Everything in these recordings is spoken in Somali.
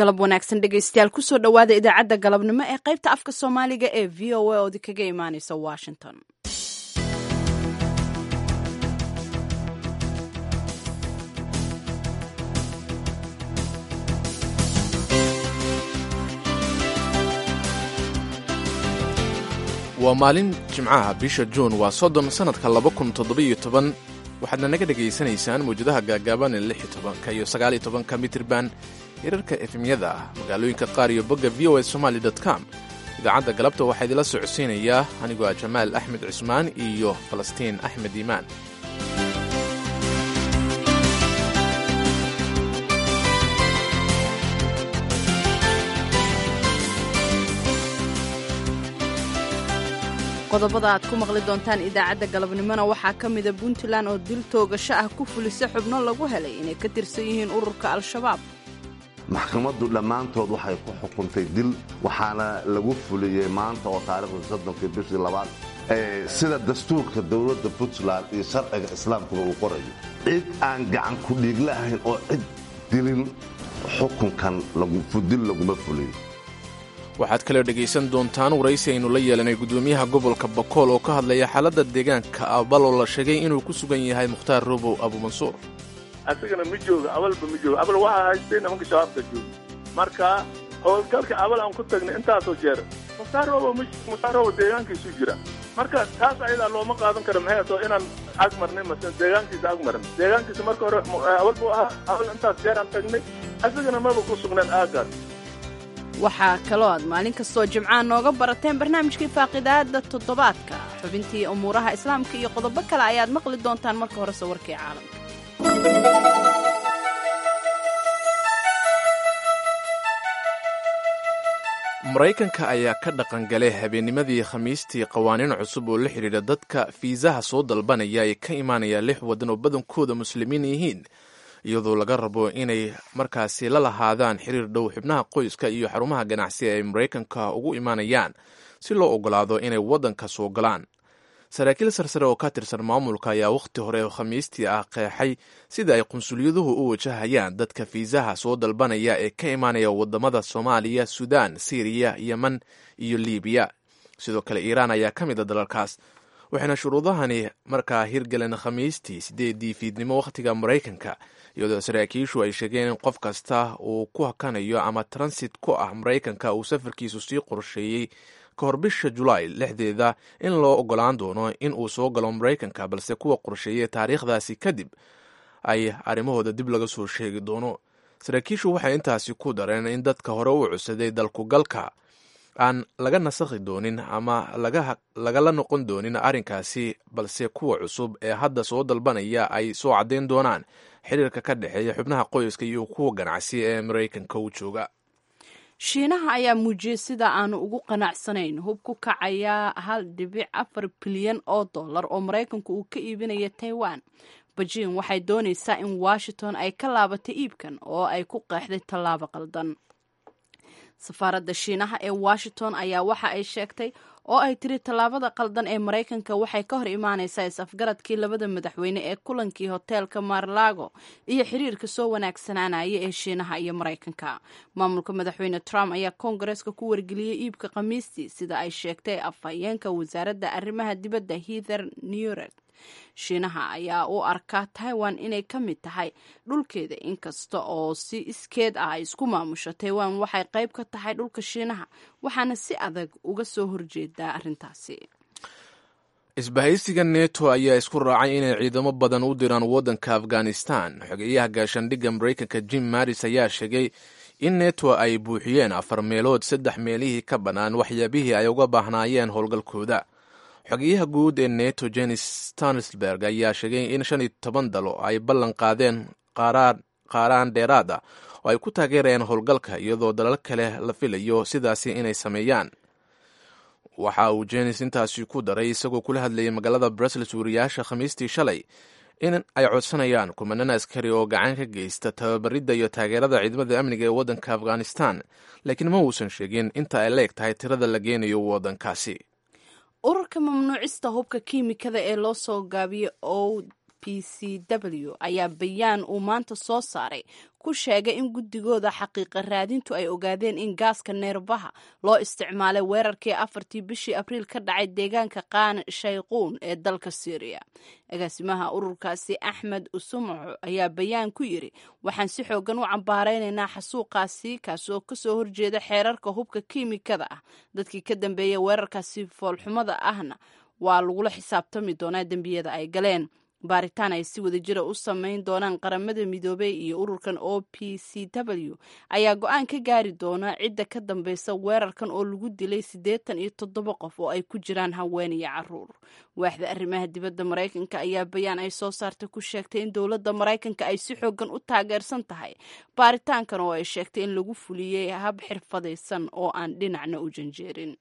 galab wanaagsan dhegaystayaal kusoo dhowaada idaacadda galabnimo ee qaybta afka soomaaliga ee v o a oodi kaga imaaneysa washington waa maalin jimcaha bisha juun waa soddon sannadka laba kun toddobiyo toban waxaadna naga dhegaysanaysaan mawjadaha gaagaaban ee lix iyo tobanka iyo sagaal iyo tobanka mitirban hirarka efemyada ah magaalooyinka qaar iyo bogga v o a somaali com idaacadda galabta waxaa idila socodsiinayaa anigoo ah jamaal axmed cismaan iyo falastiin axmed iimaan qodobada aad ku maqli doontaan idaacadda galabnimona waxaa ka mida puntland oo dil toogasho ah ku fulisa xubno lagu helay inay ka tirsan yihiin ururka al-shabaab maxkamaddu dhammaantood waxay ku xukuntay dil waxaana lagu fuliyey maanta oo taarikhda soddonkii bishii labaad sida dastuurka dowladda puntland iyo sharciga islaamkuba uu qorayo cid aan gacan ku dhiigla ahayn oo cid dilin xukunkan dil laguma fuliyo waxaad kaloo dhegaysan doontaan waraysi aynu la yeelanay guddoomiyaha gobolka bakool oo ka hadlaya xaaladda deegaanka abal oo la sheegay inuu ku sugan yahay mukhtaar robow abuumansuur asagana ma jooga abalba ma jooga abal waxaa haystay nimanka shabaabka jooga marka howlgalka abal aan ku tagnay intaasoo jeer mukhtaar robow mukhtaar robow deegaankiisu jira marka taas ayadaa looma qaadan karo maxay atoo inaan ag marnay mase deegaankiisa ag marnay deegaankiisa marka hore abal buu ahaa abal intaas jeer aan tagnay asagana maba ku sugnaan aagaas waxaa kaloo aad maalin kastoo jimcaha nooga barateen barnaamijkii faaqidaada toddobaadka xubintii umuuraha islaamka iyo qodobo kale ayaad maqli doontaan marka horese warkii caalamka maraykanka ayaa ka dhaqangalay habeennimadii khamiistii qawaaniin cusub oo la xidhiidha dadka fiisaha soo dalbanaya ee ka imaanaya lix waddan oo badankooda muslimiin yihiin iyadoo laga rabo inay markaasi la lahaadaan xiriir dhow xubnaha qoyska iyo xarumaha ganacsi ay maraykanka ugu imaanayaan si loo ogolaado inay waddanka soo galaan saraakiil sarsare oo ka tirsan maamulka ayaa wakhti hore khamiistii ah qeexay sida ay qunsulyaduhu u wajahayaan dadka fiisaha soo dalbanaya ee ka imaanaya wadamada soomaaliya suudaan siriya yemen iyo libiya sidoo kale iiraan ayaa ka mid a dalalkaas waxayna shuruudahani markaa hirgaleen khamiistii sideedii fiidnimo wakhtiga maraykanka iyadoo saraakiishu ay sheegeen in qof kasta uu ku hakanayo ama transit ku ah maraykanka uu safarkiisu sii qorsheeyey ka hor bisha julaay lixdeeda in loo ogolaan doono in uu soo galo maraykanka balse kuwa qorsheeyey taariikhdaasi kadib ay arrimahooda dib laga soo sheegi doono saraakiishu waxay intaasi ku dareen in dadka hore u cusaday dalkugalka aan laga nasakhi doonin ama lagala noqon doonin arrinkaasi balse kuwa cusub ee hadda soo dalbanaya ay soo caddayn doonaan xiriirka ka dhexeeya xubnaha qoyska iyo kuwa ganacsi ee maraykanka u jooga shiinaha ayaa muujiyey sida aanu ugu qanacsanayn hub ku kacaya hal dhibic afar bilyan oo dollar oo maraykanku uu ka iibinaya taiwan beijing waxay doonaysaa in washington ay ka laabatay iibkan oo ay ku qeexday tallaabo qaldan safaaradda shiinaha ee washington ayaa waxa ay sheegtay oo ay tiri tallaabada qaldan ee maraykanka waxay ka hor imaanaysaa is-afgaradkii labada madaxweyne ee kulankii hoteelka marlago iyo xiriirka soo wanaagsanaanaya ee shiinaha iyo maraykanka maamulka madaxweyne trump ayaa koongareeska ku wargeliyey iibka khamiistii sida ay sheegtay afhayeenka wasaaradda arrimaha dibadda heather newret shiinaha ayaa u arkaa taiwan inay ka mid tahay dhulkeeda inkasta oo si iskeed ah ay isku maamusho taiwan waxay qayb ka tahay dhulka shiinaha waxaana si adag uga soo horjeedaa arrintaasi isbahaysiga neto ayaa isku raacay inay ciidamo badan u diraan waddanka afghanistan xogeeyaha gaashaandhigga maraykanka jim maris ayaa sheegay in neto ay buuxiyeen afar meelood saddex meelihii ka bannaan waxyaabihii ay uga baahnaayeen howlgalkooda xogeyaha guud ee neto jenis stansberg ayaa sheegay in shan iyo toban dalo ay ballan qaadeen qaaraan dheeraad ah oo ay ku taageerayaan howlgalka iyadoo dalal kale la filayo sidaasi inay sameeyaan waxa uu jenis intaasi ku daray isagoo kula hadlayay magaalada brussels wariyaasha khamiistii shalay in ay codsanayaan kumanaan askari oo gacan ka geysta tababaridda iyo taageerada ciidamada amniga ee waddanka afghanistan laakiin ma uusan sheegin inta ay leeg tahay tirada la geenayo waddankaasi ururka mamnuucista hubka kiimikada ee loo soo gaabiyey o p c w ayaa bayaan uu maanta soo saaray ku sheegay in guddigooda xaqiiqa raadintu ay ogaadeen in gaaska neerbaha loo isticmaalay weerarkii afartii bishii abriil ka dhacay deegaanka qaan shayquun ee dalka syriya agaasimaha ururkaasi axmed usumuco ayaa bayaan ku yiri waxaan si xoogan u cambaaraynaynaa xasuuqaasi kaasi oo kasoo horjeeda xeerarka hubka kiimikada ah dadkii ka dambeeyay weerarkaasi foolxumada ahna waa lagula xisaabtami doonaa dembiyada ay galeen baaritaan ay si wada jira u samayn doonaan qaramada midoobey iyo ururkan o p c w ayaa go-aan ka gaari doona cidda ka dambeysa weerarkan oo lagu dilay siddeetan iyo toddoba qof oo ay ku jiraan haween iyo caruur waaxda arrimaha dibadda maraykanka ayaa bayaan ay soo saartay ku sheegtay in dowladda maraykanka ay si xoogan u taageersan tahay baaritaankan oo ay sheegtay in lagu fuliyey hab xirfadaysan oo aan dhinacna u janjeerin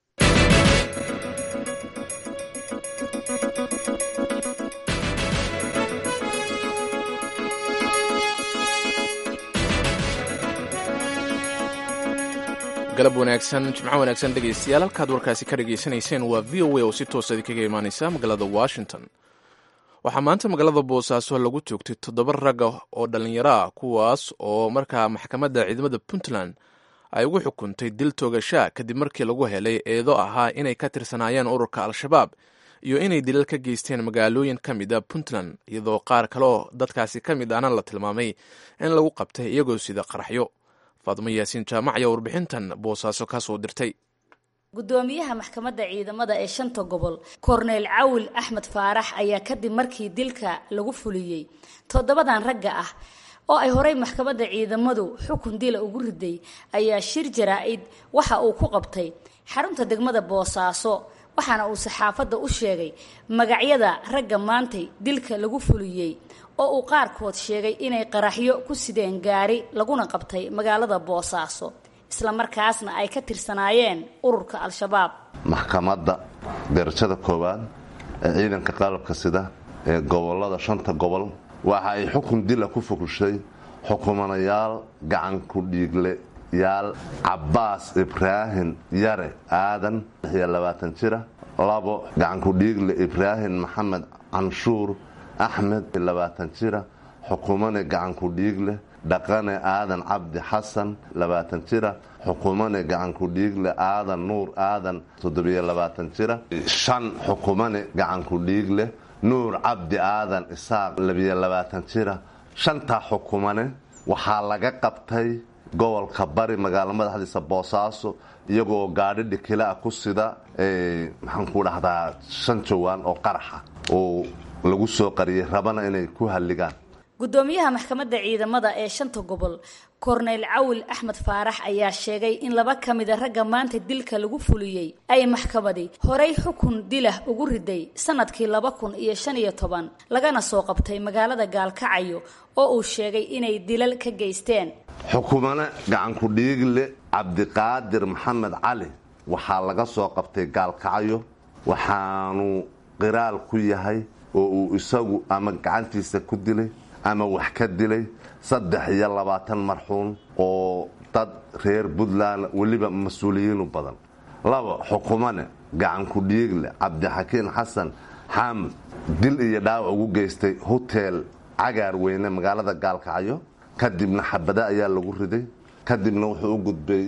galab wanaagsan jimco wanaagsan dhegaystayaal halkaad warkaasi ka dhagaysanayseen waa v o a oo si toosa idinkaga imaaneysa magaalada washington waxaa maanta magaalada boosaaso lagu toogtay toddoba ragga oo dhallinyaro ah kuwaas oo markaa maxkamadda ciidamada puntland ay ugu xukuntay dil toogashaa kadib markii lagu helay eedo ahaa inay ka tirsanaayeen ururka al-shabaab iyo inay dilal ka geysteen magaalooyin ka mid a puntland iyadoo qaar kale oo dadkaasi ka mid ahna la tilmaamay in lagu qabtay iyagoo sida qaraxyo faadmo yaasiin jaamac ayaa warbixintan boosaaso ka soo dirtay gudoomiyaha maxkamadda ciidamada ee shanta gobol korneyl cawil axmed faarax ayaa kadib markii dilka lagu fuliyey toddobadan ragga ah oo ay horey maxkamadda ciidamadu xukun dila ugu riday ayaa shir jaraa-id waxa uu ku qabtay xarunta degmada boosaaso waxaana uu saxaafadda u sheegay magacyada ragga maantay dilka lagu fuliyey oo uu qaarkood sheegay inay qaraxyo ku sideen gaari laguna qabtay magaalada boosaaso islamarkaasna ay ka tirsanaayeen ururka al-shabaab maxkamadda darajada koowaad ee ciidanka qalabka sida ee gobolada shanta gobol waxa ay xukun dila ku fukushay xukumanayaal gacanku dhiigle yaal cabbaas ibraahim yare aadan iyo labaatan jira labo gacanku dhiigle ibraahim maxamed canshuur axmed labaatan jira xukumane gacanku dhiigle dhaqane aadan cabdi xasan labaatan jira xukumane gacanku dhiigle aadan nuur aadan toddobiyo labaatan jira shan xukumane gacanku dhiigle nuur cabdi aadan isaaq labiyo labaatan jira shantaa xukumane waxaa laga qabtay gobolka bari magaalo madaxdiisa boosaaso iyagoo gaadhi dhikilaa ku sida maxaan ku dhahdaa shan jawaan oo qaraxa oo lagu soo qariyay rabana inay ku halligaan gudoomiyaha maxkamadda ciidamada ee shanta gobol korneyl cawil axmed faarax ayaa sheegay in laba ka mida ragga maanta dilka lagu fuliyey ay maxkamadi horey xukun dilah ugu riday sanadkii laba kun iyo shan iyo toban lagana soo qabtay magaalada gaalkacayo oo uu sheegay inay dilal ka geysteen xukumane gacanku dhiigle cabdiqaadir maxamed cali waxaa laga soo qabtay gaalkacyo waxaanu qiraal ku yahay oo uu isagu ama gacantiisa ku dilay ama wax ka dilay saddex iyo labaatan marxuun oo dad reer puntland weliba mas-uuliyiinu badan laba xukumane gacanku dhiigle cabdixakiin xasan xaamud dil iyo dhaawac ugu geystay hotel cagaar weyne magaalada gaalkacyo kadibna xabada ayaa lagu riday kadibna wuxuu u gudbay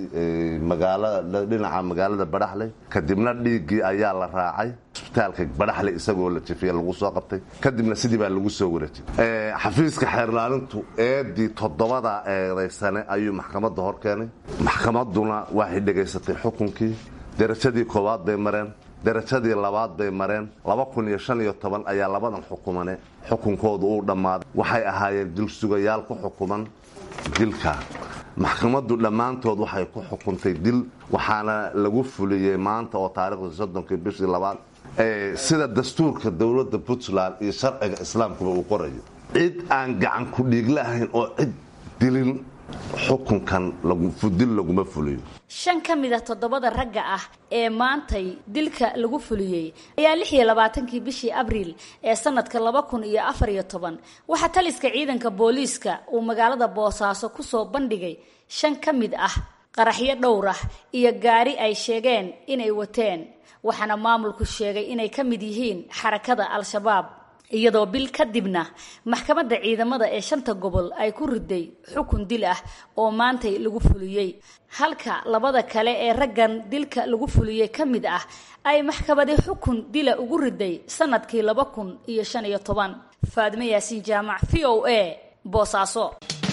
dhinaca magaalada badhaxley kadibna dhiiggii ayaa la raacay isbitaalka badhaxley isagoo la jifiya lagu soo qabtay kadibna sidii baa lagu soo wareejiyay xafiiska xeerlaalintu eedii toddobada eedaysane ayuu maxkamadda hor keenay maxkamadduna waxay dhegaysatay xukunkii darajadii koowaad bay mareen darajadii labaad bay mareen laba kun iyo shan iyo toban ayaa labadan xukumane xukunkoodu uu dhammaaday waxay ahaayeen dilsugayaal ku xukuman dilka maxkamaddu dhammaantood waxay ku xukuntay dil waxaana lagu fuliyey maanta oo taarikhda soddonkii bishii labaad sida dastuurka dowladda puntland iyo sharciga islaamkuba uu qorayo cid aan gacan ku dhiigla ahayn oo cid dilin xukunkan dil laguma fuliyo shan ka mid a toddobada ragga ah ee maantay dilka lagu fuliyey ayaa lix iyo labaatankii bishii abriil ee sanadka laba kun iyo afar iyo toban waxaa taliska ciidanka booliiska uu magaalada boosaaso kusoo bandhigay shan ka mid ah qaraxyo dhowr ah iyo gaari ay sheegeen inay wateen waxaana maamulku sheegay inay ka mid yihiin xarakada al-shabaab iyadoo bil kadibna maxkamadda ciidamada ee shanta gobol ay ku riday xukun dil ah oo maantay lagu fuliyey halka labada kale ee raggan dilka lagu fuliyey ka mid ah ay maxkamadi xukun dila ugu riday sanadkii laba kun iyo shan iyo toban faadime yaasiin jaamac v o a boosaaso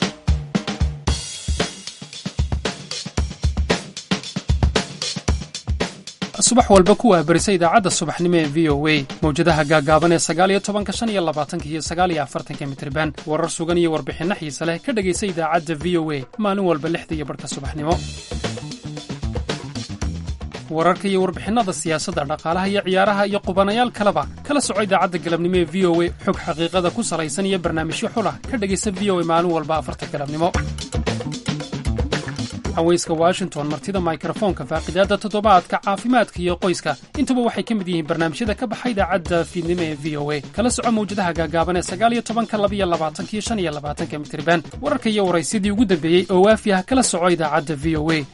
subax walba kuwaa berisa idaacadda subaxnimo ee v o a mawjadaha gaagaaban ee sagaaliyo tobanka shan iyo labaatanka iyo sagaaliyo afartanka mitriban warar sugan iyo warbixinno xiise leh ka dhegaysa idaacadda v o a maalin walba lixda iyo barhka subaxnimo wararka iyo warbixinnada siyaasadda dhaqaalaha iyo ciyaaraha iyo qubanayaal kaleba kala soco idaacadda galabnimo ee v o a xog xaqiiqada ku salaysan iyo barnaamijyo xulah ka dhegaysa v o a maalin walba afarta galabnimo haweyska washington martida mikrofoonka faaqidaadda toddobaadka caafimaadka iyo qoyska intuba waxay ka mid yihiin barnaamijyada ka baxa idaacadda fiidnimo ee v o a kala soco mawjadaha gaagaaban ee sagaaliyo tobanka labiyo labaatankiyo shan iyo labaatanka mitriban wararka iyo waraysyadii ugu dambeeyey oo waafi ah kala soco idaacadda v o a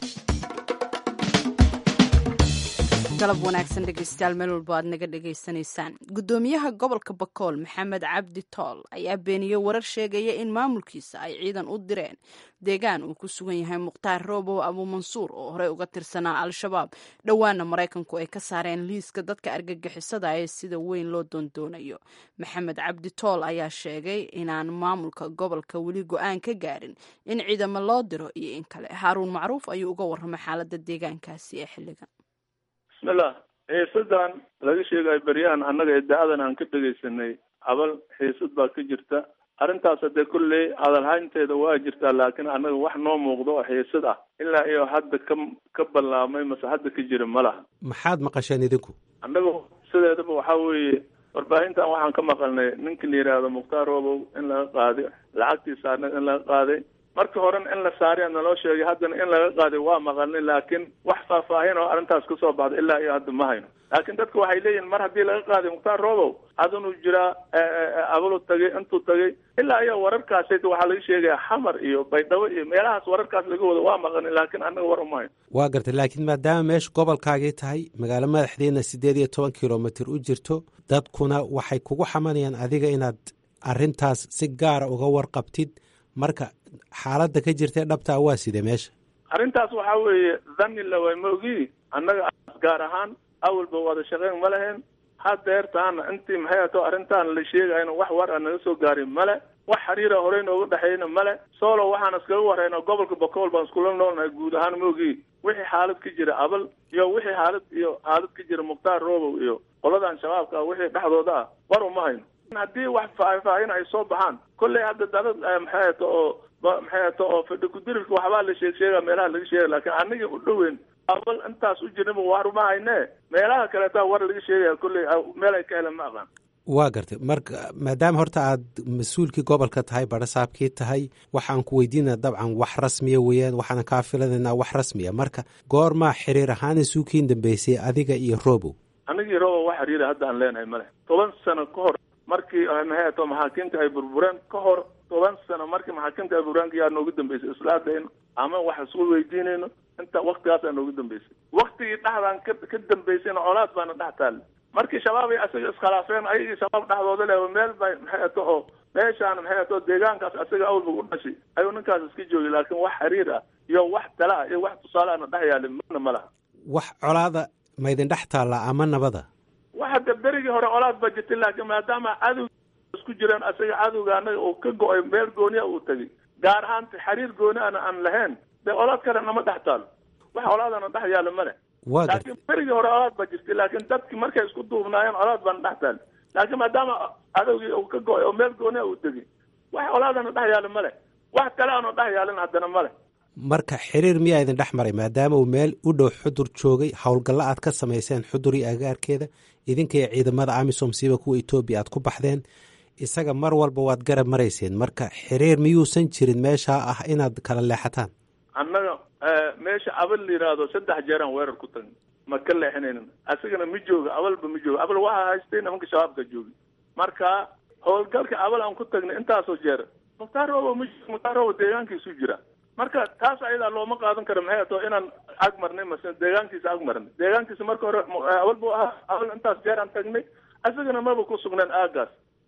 galab wanaagsan dhegeystayaal meel walbo aad naga dhegaysanaysaan guddoomiyaha gobolka bakool maxamed cabdi tool ayaa beeniyey warar sheegaya in maamulkiisa ay ciidan u direen deegaan uu ku sugan yahay mukhtaar roobow abuumansuur oo horey uga tirsanaa al-shabaab dhowaana maraykanku ay ka saareen liiska dadka argagixisada ee sida weyn loo doondoonayo maxamed cabdi tool ayaa sheegay inaan maamulka gobolka weli go-aan ka gaarin in ciidamo loo diro iyo in kale haaruun macruuf ayuu uga warramay xaaladda deegaankaasi ee xilligan bismillah xiisadan laga sheegayo beryahan annaga idaacadan aan ka dhegaysanay abal xiisad baa ka jirta arrintaas hadee kolley hadalhaynteeda waa jirtaa laakiin annaga wax noo muuqdo oo xiisad ah ilaa iyo hadda ka ka ballaamay mase hadda ka jira ma laha maxaad maqasheen idinku annaga sideedaba waxaa weeye warbaahintan waxaan ka maqalnay ninka la yidhaahdo mukhtaar roobow in laga qaaday lacagtiisa annaga in laga qaaday markii horena in la saariya naloo sheegay haddana in laga qaaday waa maqalnay laakiin wax faahfaahin oo arrintaas kasoo baxday ilaa iyo hadda ma hayno laakiin dadka waxay leeyihin mar haddii laga qaaday mukhtaar roobow adinuu jiraa abalu tagay intuu tagay ilaa iyo wararkaas waxaa laga sheegaya xamar iyo baydhabo iyo meelahaas wararkaas laga wado waa maqalnay laakiin annaga war uma hayno waa gartay laakiin maadaama meesha gobolkaagii tahay magaalo madaxdeena siddeed iyo toban kilomitr u jirto dadkuna waxay kugu xamanayaan adiga inaad arrintaas si gaara uga warqabtid marka xaaladda ka jirtae dhabtaa waa side meesha arrintaas waxaa weeye dhanni laway ma ogi annaga gaar ahaan awalba wada shaqeyn ma lahayn hadeertaana intii maxay ato arrintaan la sheegayna wax war a naga soo gaarin male wax xiriira horey nooga dhexeyna male solo waxaan iskaga wareyna gobolka bakool baan iskula noolnahay guud ahaan ma ogi wixii xaalad ka jira abal iyo wixii xaalad iyo xaalad ka jira mukhtaar roobow iyo qoladan shabaabka wixii dhexdooda ah war uma hayno haddii wax faahfaahin ay soo baxaan kolley hadda dalad maxay ato oo maxay ato oo fadhi kudirirka waxbaa la sheeg sheega meelaha laga sheegay laakiin anigii u dhoweyn awal intaas u jirnaba war ma hayne meelaha kaleeta war laga sheegaya kolley meel ay ka heleen ma aqaan waa gartay marka maadaama horta aad mas-uulkii gobolka tahay barasaabkii tahay waxaan ku weydiinaa dabcan wax rasmiya weeyaan waxaana kaa filanaynaa wax rasmiya marka goormaa xiriir ahaan isuukiin dambeysay adiga iyo robow anigii robow wax xiriira hadda aan leenahay male toban sano ka hor markii maxay ato maxaakiimta ay burbureen ka hor toban sano markii maxaakiimta ay burbureen yaa noogu dambeysay islaadayno ama wax isku weydiinayno inta waktigaasaa noogu dambeysay waktigii dhexdaan ka ka dambeysayna colaad baana dhex taale markii shabaab ay asaga iskhilaafeen ayagii shabaab dhexdooda leh meel bay maxay ato oo meeshaan maxay ato deegaankaas asaga awalba u dhashay ayuu ninkaas iska joogay laakiin wax xiriir ah iyo wax tala ah iyo wax tusaale ana dhex yaalin mana ma laha wax colaada maydin dhex taallaa ama nabada waxa de berigii hore colaad ba jirtay laakiin maadaama cadow isku jireen asaga cadowga anaga uu ka go-ay meel gooniya uu tegay gaar ahaan xiriir gooni ana aan lahayn dee colaad kale nama dhex taalo wax colaadana dhex yaalo ma leh waa gartay laakiin berigii hore colaad ba jirtay laakiin dadki markay isku duubnaayeen colaad baana dhex taali laakiin maadaama cadowgii uu ka go-ay oo meel gooniya uu tegay wax colaadana dhex yaalo ma leh wax kale aanu dhex yaalin haddana ma leh marka xiriir miyaa idin dhex maray maadaama uu meel u dhow xudur joogay howlgallo aad ka samayseen xudur iyo agaarkeeda idinka iyo ciidamada amisom siiba kuwa etoobiya aad ku baxdeen isaga mar walba waad garab marayseen marka xiriir miyuusan jirin meeshaa ah inaad kala leexataan annaga meesha abal la yidhaahdo saddex jeeraan weerar ku tagnay ma ka leexinaynin asagana ma jooga abalba ma jooga abal waxaa haystay nimanka shabaabka jooga marka howlgalka abal aan ku tagnay intaasoo jeer mukhtaar roobo ma mukhtaar roobo deegaankiisu jira marka taas ayadaa looma qaadan karo maxay ato inaan ag marnay mase deegaankiisa ag marnay deegaankiisa marka hore awal bu ahaa awal intaas jeer aan tagnay asagana maba ku sugnaan aagaas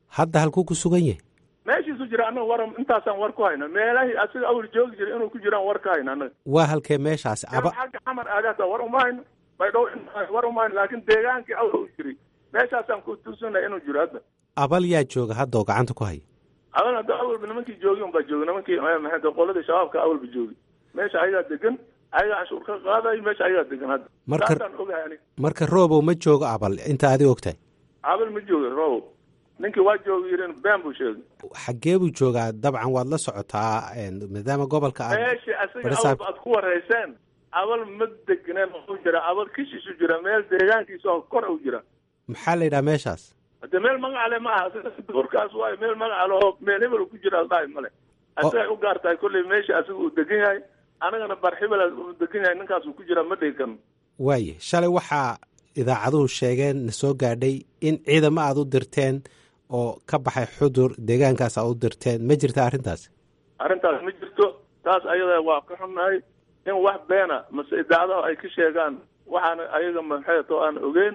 hadda halkuu ku sugan yahay meeshiisu jira annaga war intaasaan war ku hayna meelahii asiga awal joogi jira inuu ku jiraan war ka hayna annaga waa halkee meeshaasi aba xagga xamar aadaata war uma hayno baydhow war uma hayno laakiin deegaankii awal u jiray meeshaasaan ku tuusanay inuu jiro hadda abal yaa jooga hadda oo gacanta ku haya adan hadda awalba nimankii joogi un baa jooga nimankii maxay qoladii shabaabka awalba joogi meesha ayagaa degan ayagaa canshuur ka qaadayo meesha ayagaa degan hadda Marka- saasaan ogahay aniga marka roobow ma joogo abal inta adi ogtahay abal ma jooga robo ninkii waa joogi yirin been buu sheegay xaggee buu joogaa dabcan waad la socotaa een, maadaama gobolka aad meeshii asiga Barisaab- awalba aad ku wareyseen abal ma degneen u jira abal kishiisu jira meel deegaankiisa oo kor u jira maxaa la yidhaha meeshaas hade meel magacale ma aha duurkaas waayo meel magacale oo meel hebel ku jira aldhahay male asagay u gaar tahay kolley meesha asiga uu degan yahay anagana bar hebel uu degan yahay ninkaas uu ku jira ma dhigi karno waaye shalay waxaa idaacaduhu sheegeen na soo gaadhay in ciidamo aad u dirteen oo ka baxay xudur deegaankaas aad u dirteen ma jirta arrintaas arrintaas ma jirto taas ayada waa ka xunnahay in wax beena mase idaacadaha ay ka sheegaan waxaana ayaga maxay to aan ogeyn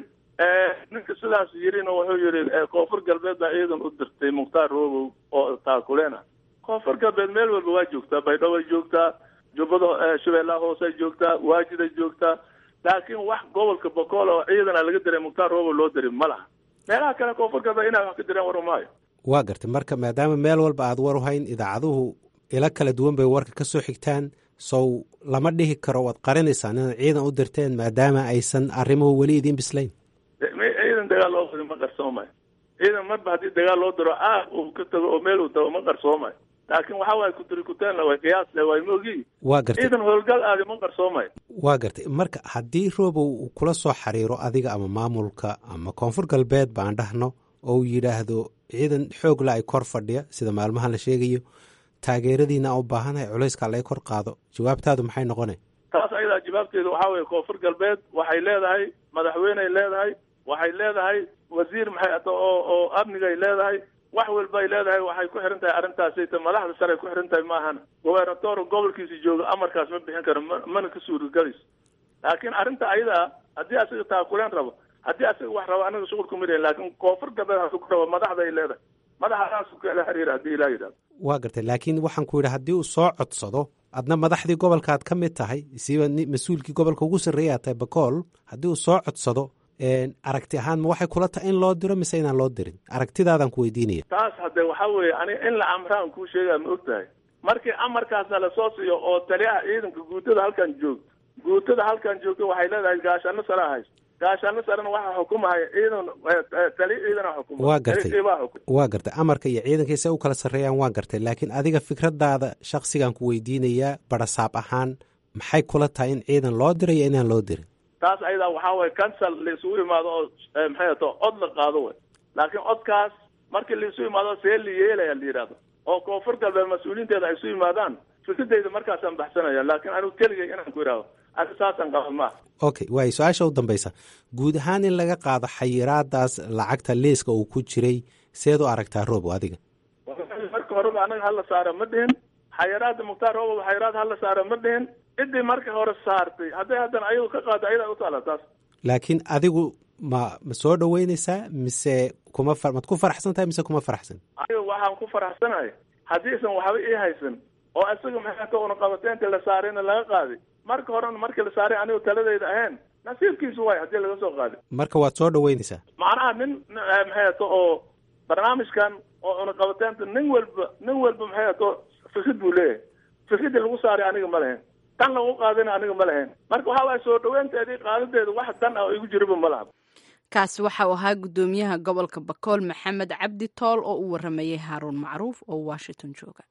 ninka sidaas yirina wuxuu yidhi eh, koonfur galbeed baa ciidan u dirtay mukhtaar roobow oo taakuleen ah koonfur galbeed meel walba waa joogtaa baydhabo ay joogtaa jubbada eh, shabeellaha hoose ay joogtaa waajid ay joogtaa laakiin wax gobolka bokool oo ciidana laga diray mukhtaar roobow loo diray ma laha meelaha kale koonfur galbeed inay wax ka direen war umaayo waa gartay marka maadaama meel walba aad war u hayn idaacaduhu ilo kala duwan bay warka ka soo xigtaan sow lama dhihi karo waad qarinaysaan inaad ciidan u dirteen maadaama aysan arrimuhu weli idiin bislayn De- me- ciidan dagaal loo fadi ma qarsoomayo ciidan marba haddii dagaal loo diro aag uu ka tago oo meel uu tago ma qarsoomayo laakiin waxa waaye kutiri kuteenla way qiyaas le way moogii waa gartay ciidan howlgal aadi ma qarsoomayo waa gartay marka haddii roobow uu kula soo xiriiro adiga ama maamulka ama koonfur galbeed baan dhahno oo uu yidhaahdo ciidan xoogla ay kor fadhiya sida maalmahan la sheegayo taageeradiina u baahanahay culayska laga kor qaado jawaabtaadu maxay noqone taas ayadaa jawaabteedu waxaa weeye koonfur galbeed waxay leedahay madaxweyney leedahay waxay leedahay wasiir maxay ata oo oo amnigay leedahay wax walbay leedahay waxay ku xiran tahay arrintaasayta madaxda sare ku xiran tahay maahana gobernator gobolkiisa jooga amarkaas ma bixin karo ma- mana ka suuragalayso laakiin arrinta ayadaa haddii asaga taakuleen rabo haddii asaga wax rabo anaga shuqul kuma lehin laakiin koonfur galbeed hasu ku rabo madaxday leedahay madaxdaasu kala xiriira haddii ilaa yidhahdo waa gartay laakiin waxaan ku yidhi haddii uu soo codsado adna madaxdii gobolkaad ka mid tahay siiba ni- mas-uulkii gobolka ugu sarreeya tahay bakool haddii uu soo codsado een, aragti ahaan ma waxay kula tahay in loo diro mise inaan loo dirin aragtidaadaan ku weydiinaya taas hadde waxa weeye ani in la amraan kuu sheegaa ma og tahay markii amarkaasna lasoo siiyo oo taliyaha ciidanka guutada halkan joogto guutada halkan joogto waxay leedahay gaashaano sare haysto gaashaano sarena waxaa xukumahaya ciidan eh, eh, taliya ciidana xukuma waa gartay Taliya baa xukuma waa gartay amarka iyo ciidankii se u kala sarreeyaan waa gartay laakiin adiga fikradaada shakhsigan ku weydiinayaa barasaab ahaan maxay kula tahay in ciidan loo diray iyo inaan loo dirin taas ayadaa waxaa waye cancel laisugu imaado oo eh, maxay ato cod la qaado way laakiin codkaas markii laisu imaado see la yeelaya la yidhahdo oo koonfur galbeed mas-uuliyiinteeda ay isu yimaadaan fikradeyda markaasaan baxsanaya laakiin anigu keligay inaan ku idhaahdo ani saasaan qaba maaha okay waay su-aasha u dambaysa guud ahaan in laga qaado xayiraadaas lacagta liiska uu ku jiray seed u aragtaa roobo adiga marka horeba anaga hala saara ma dhihin xayaraada mukhtaar roobow xayaraad hala saara ma dhihin ciddii marka hore saartay hadday haddana ayagu ka qaado ayadaa u taala taas laakiin adigu ma ma soo dhoweyneysaa mise kuma far- maad ku faraxsan tahay mise kuma faraxsan aniga waxaan ku faraxsanahay haddiisan waxba ii haysan oo isaga maxay ta una qabateynta la saarayna laga qaaday marka horena markii la saaray anigu taladayda ahayn nasiibkiisu waay haddii laga soo qaaday marka waad soo dhoweyneysaa macnaha nin eh, maxay ato oo barnaamijkan oo una qabateynta nin walba nin walba maxay ato fikrid buu leeyahay fikridii lagu saaray aniga ma lahayn tan lagu qaadayna aniga ma lahayn marka waxaa waaya soo dhaweynteedii qaadadeeda wax dan ah oo igu jiriba ma laha kaasi waxa uu ahaa guddoomiyaha gobolka bakool maxamed cabdi tool oo u waramayay haaruun macruuf oo washington jooga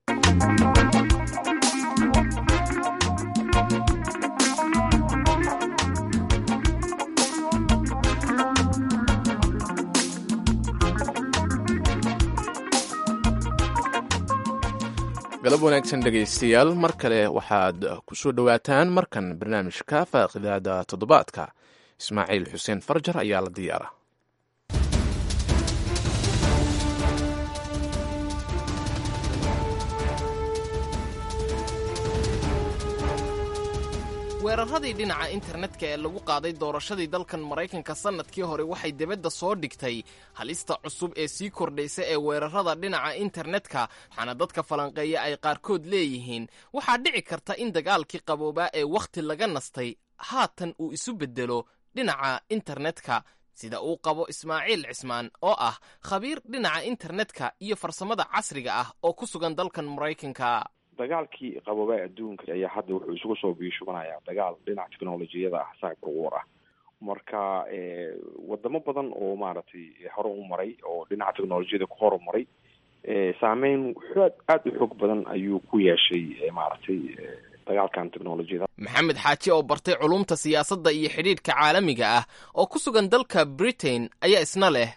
galab wanaagsan dhegaystayaal mar kale waxaad ku soo dhowaataan markan barnaamijka faaqidaada toddobaadka ismaaciil xuseen farjar ayaa la diyaara weeraradii dhinaca internetka ee lagu qaaday doorashadii dalkan maraykanka sannadkii hore waxay debadda soo dhigtay halista cusub ee sii kordhaysa ee weerarada dhinaca internetka waxaana dadka falanqeeya ay qaarkood leeyihiin waxaa dhici karta in dagaalkii qaboobaa ee wakhti laga nastay haatan uu isu beddelo dhinaca internetka sida uu qabo ismaaciil cismaan oo ah khabiir dhinaca internetka iyo farsamada casriga ah oo ku sugan dalkan maraykanka dagaalkii qaboobaa adduunka ayaa hadda wuxuu isugu soo biishubanayaa dagaal dhinaca technolojiyada ah cyber war ah marka wadamo badan oo maaragtay hore u maray oo dhinaca technolojiyada ku horumaray saameyn xoog aada u xoog badan ayuu ku yeeshay maaragtay dagaalkan technolojiyada maxamed xaaji oo bartay culumta siyaasadda iyo xidhiidhka caalamiga ah oo ku sugan dalka britain ayaa isna leh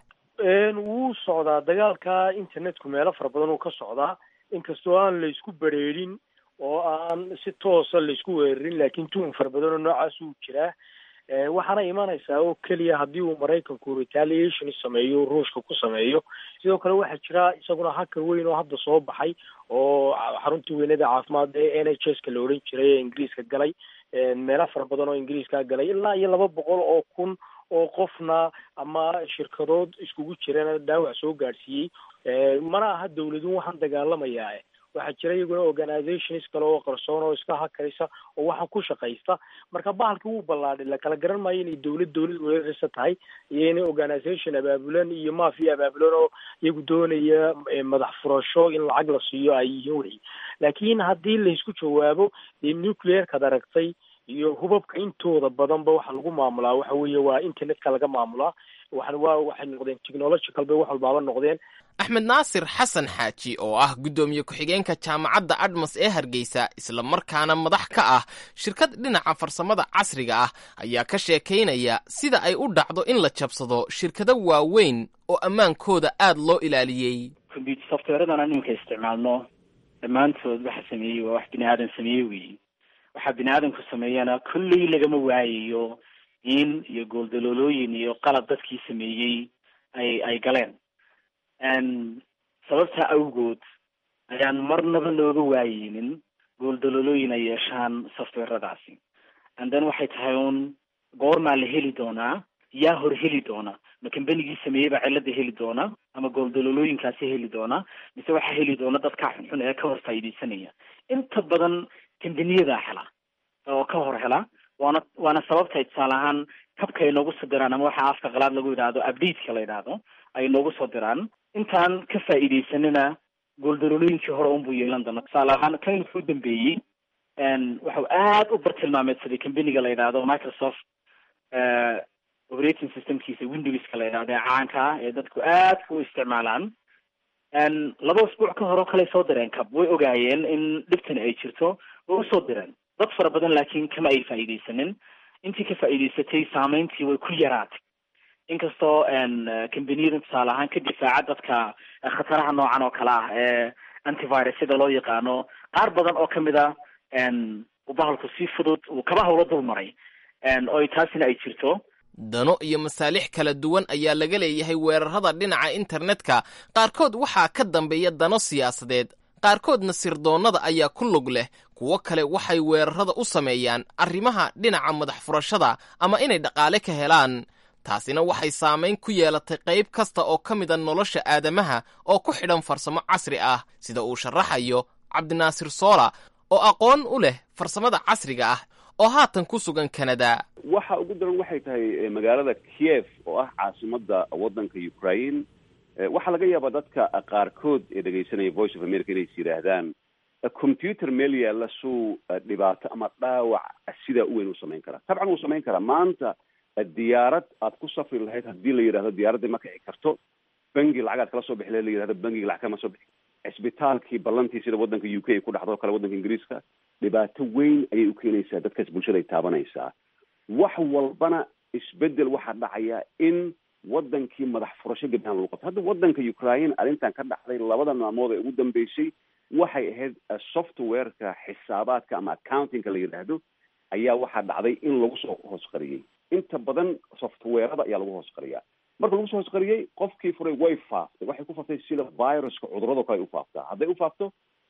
wuu socdaa dagaalka internetku meelo fara badan uu ka socdaa inkastoo aan laysku bereerin oo aan si toosa laysku weerarin laakiin tuhun fara badan oo noocaas uu jiraa waxaana imanaysaa oo keliya haddii uu maraykanku retaliation sameeyo ruushka ku sameeyo sidoo kale waxaa jira isaguna hakar weyn oo hadda soo baxay oo xaruntii weynada caafimaad ee n h s ka la odhan jiray ee ingiriiska galay meelo fara badan oo ingiriiska galay ilaa iyo laba boqol oo kun oo qofna ama shirkadood iskugu jirana dhaawac soo gaadhsiiyey mana aha dawladun waxaan dagaalamayaa waxaa jira iyaguna organizations kale oo qarsoon oo iska hakaraysa oo waxaan ku shaqaysta marka bahalka wuu ballaadhay lakala garan maayo inay dawlad dawlad weeraraysa tahay iyo inay organization abaabulan iyo mafia abaabulan oo iyagu doonaya madax furasho in lacag la siiyo ay yihiin wey laakiin haddii laysku jawaabo dee nuclearkaad aragtay iyo hubabka intooda badanba waxa lagu maamulaa waxa weeye waa internetka laga maamulaa waxan waa waxay noqdeen technological bay wax walbaaba noqdeen axmed naasir xasan xaaji oo ah guddoomiye ku-xigeenka jaamacadda admas ee hargeysa isla markaana madax ka ah shirkad dhinaca farsamada casriga ah ayaa ka sheekaynaya sida ay u dhacdo in la jabsado shirkado waaweyn oo ammaankooda aad loo ilaaliyey combyuter softwareadana iminka isticmaalno dhammaantood waxa sameeyey waa wax bini aadan sameeye weyi waxaa bini aadamku sameeyana kolley lagama waayayo in iyo gooldaloolooyin iyo qalab dadkii sameeyey ay ay galeen sababtaa awgood ayaan marnaba looga waayeynin gooldaloolooyin ay yeeshaan softwaradaasi and then waxay tahay un goormaa la heli doonaa yaa hor heli doona ma kambanigii sameeyey baa cilada heli doona ama gooldaloolooyinkaasi heli doona mise waxaa heli doona dadkaa xunxun ee ka hor faa'iidaysanaya inta badan kambaniyadaa hela oo ka hor hela waana waana sababtay tusaale ahaan kabka ay noogu soo diraan ama waxa afka qalaad lagu yidhaahdo updateka la yidhaahdo ay noogu soo diraan intaan ka faa'iidaysanina gooldalolooyinkii hore unbuu yeelan doona tusaale ahaan kan wuxuu dambeeyey waxau aad u bartilmaameedsaday kambaniga la yidhaahdo microsoft operating systemkiisa windowska la yidhahdo ee caanka ah ee dadku aadka u isticmaalaan laba usbuuc ka hore o kale soo direen cab way ogaayeen in dhibtani ay jirto way usoo direen dad fara badan laakiin kama ay faa'iidaysanin intii ka faa'iidaysatay saameyntii way ku yaraatay inkastoo kambaniyada tusaale ahaan ka difaaca dadka khataraha noocan oo kale ah ee antivirus sida loo yaqaano qaar badan oo kamid a uu bahalku si fudud uu kaba hawlo dul maray oo taasina ay jirto dano iyo masaalix kala duwan ayaa laga leeyahay weerarada dhinaca internetka qaarkood waxaa ka dambeeya dano siyaasadeed qaarkoodna sirdoonnada ayaa ku lug leh kuwo kale waxay weerarada u sameeyaan arrimaha dhinaca madax furashada ama inay dhaqaale ka helaan taasina waxay saamayn ku yeelatay qayb kasta oo ka mida nolosha aadamaha oo ku xidhan farsamo casri ah sida uu sharaxayo cabdinaasir soola oo aqoon u leh farsamada casriga ah oo haatan ku sugan kanada waxa ugu daran waxay tahay magaalada kiev oo ah caasimada waddanka ukraine waxaa laga yaabaa dadka qaarkood ee dhegaysanaya voice of america inays yidhaahdaan computer meel yaalla suu dhibaato ama dhaawac sidaa u weyn u samayn karaa tabcan wuu samayn karaa maanta diyaarad aad ku safri lahayd haddii la yidhahdo diyaaradda ma kici karto bangi lacag aad kala soo bixi lahayd la yidhahdo bangiga lacag kama soo bixi cisbitaalkii ballantii sida waddanka u k ay ku dhacdo o kale waddanka ingiriiska dhibaato weyn ayay u keenaysaa dadkaas bulshada ay taabanaysaa wax walbana isbedel waxaa dhacaya in waddankii madax furasho gebdhaan lagu qabto hadda waddanka ukraine arrintan ka dhacday labada maalmood ee ugu dambeysay waxay ahayd softwareka xisaabaadka ama accountingka la yidhaahdo ayaa waxaa dhacday in lagu soo hoos qariyey inta badan softwarada ayaa lagu hoos qariyaa marka lagu soo hoos qariyey qofkii furay way faaftay waxay ku faaftay sida viruska cudurado kale ay u faaftaa hadday u faafto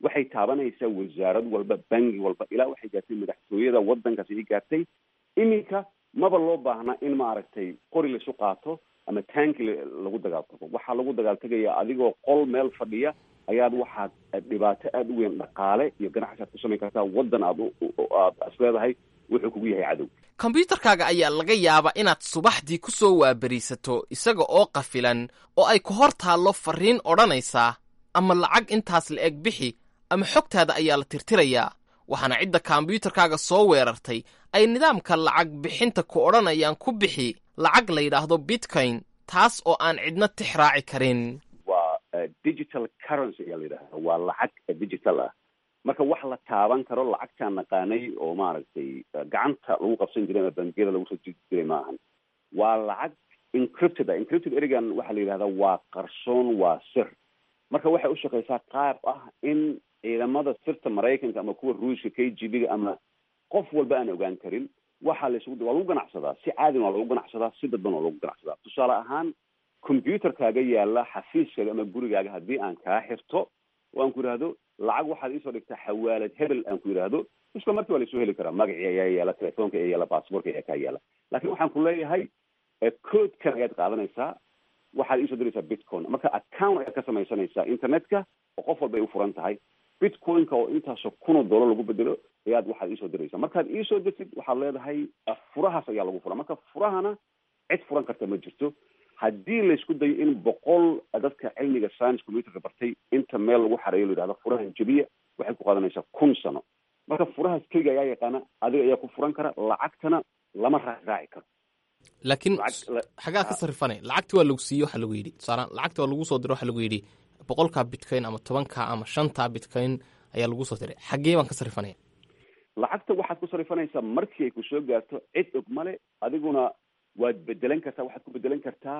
waxay taabanaysaa wasaarad walba bangi walba ilaa waxay gaartay madaxtooyada waddankaasi ay gaartay iminka maba loo baahnaa in maaragtay qori laisu qaato ama tanki lagu dagaaltago waxaa lagu dagaaltegaya adigoo qol meel fadhiya ayaad waxaad dhibaato aada u weyn dhaqaale iyo ganacsi aad ku samayn kartaa waddan aad aad is leedahay wuxuu kugu yahay cadow kombyuutarkaaga ayaa laga yaabaa inaad subaxdii ku soo waaberiisato isaga oo qafilan oo ay ku hor taallo farriin odhanaysaa ama lacag intaas la eg bixi ama xogtaada ayaa la tirtirayaa waxaana cidda kombyuutarkaaga soo weerartay ay nidaamka lacag bixinta ku odhanayaan ku bixi lacag la yidhaahdo bitcoin taas oo aan cidna tix raaci karin waa digital currency ayaa la yidhahda waa lacag digital ah marka wax la taaban karo lacagtaan naqaanay oo maaragtay gacanta lagu qabsan jiray ama bangiyada lagu soo jiri jiray ma ahan waa lacag encrypted ah encrypted erigan waxaa la yidhahdaa waa qarsoon waa sir marka waxay u shaqeysaa qaab ah in ciidamada sirta maraykanka ama kuwa ruushka k g b ga ama qof walba aan ogaan karin waxaa la isugu waa lagu ganacsadaa si caadin waa lagu ganacsadaa si dadban waa lagu ganacsadaa tusaale ahaan combyuterkaaga yaala xafiiskaaga ama gurigaaga haddii aan kaa xirto oo aan ku yidhaahdo lacag waxaad iisoo dhigtaa xawaalad hebel aan ku yidhaahdo isla markii waa la isoo heli karaa magacii ayaa yaala telefoonka ayaa yaala baasboorka ayaa kaa yaala laakiin waxaan ku leeyahay codekan ayaad qaadanaysaa waxaad iisoo diraysaa bitcoin marka account ayaad ka samaysanaysaa internetka oo qof walba ay u furan tahay bitcoinka oo intaasoo kunoo dollar lagu bedelo ayaad waxaad iisoo diraysaa markaad iisoo dirtid waxaad leedahay furahaas ayaa lagu furaa marka furahana cid furan karta ma jirto haddii laysku dayo in boqol dadka cilmiga science computerka bartay inta meel lagu xareeyo la yidhahdo furahan jebiya waxay ku qaadanaysaa kun sano marka furahaas keliga ayaa yaqaana adiga ayaa ku furan kara lacagtana lama raac raaci karo laakiin xagaa ka sarrifanay lacagti waa lagu siiye waxaa lagu yidhi tusaala lacagti waa lagu soo diray waxaa lagu yidhi boqolkaa bitcoin ama tobankaa ama shantaa bitcoin ayaa lagu soo diray xaggee baan ka sarrifanaya lacagta waxaad ku sarrifanaysaa markii ay ku soo gaarto cid og male adiguna waad bedelan kartaa waxaad ku bedelan kartaa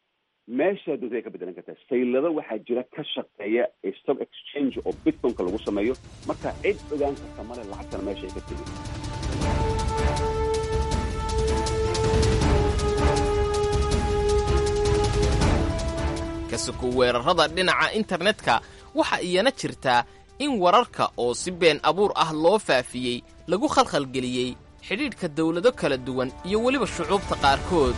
meeshaa doonta ay ka bedelan kartaa saylado waxaa jira ka shaqeeya stock exchange oo bitcoinka lagu sameeyo marka cid ogaan karta male lacagtana meesha ay ka tegi kasuku weerarrada dhinaca internetka waxa iyana jirtaa in wararka oo si been abuur ah loo faafiyey lagu khalkhalgeliyey xidhiidhka dawlado kala duwan iyo weliba shucuubta qaarkood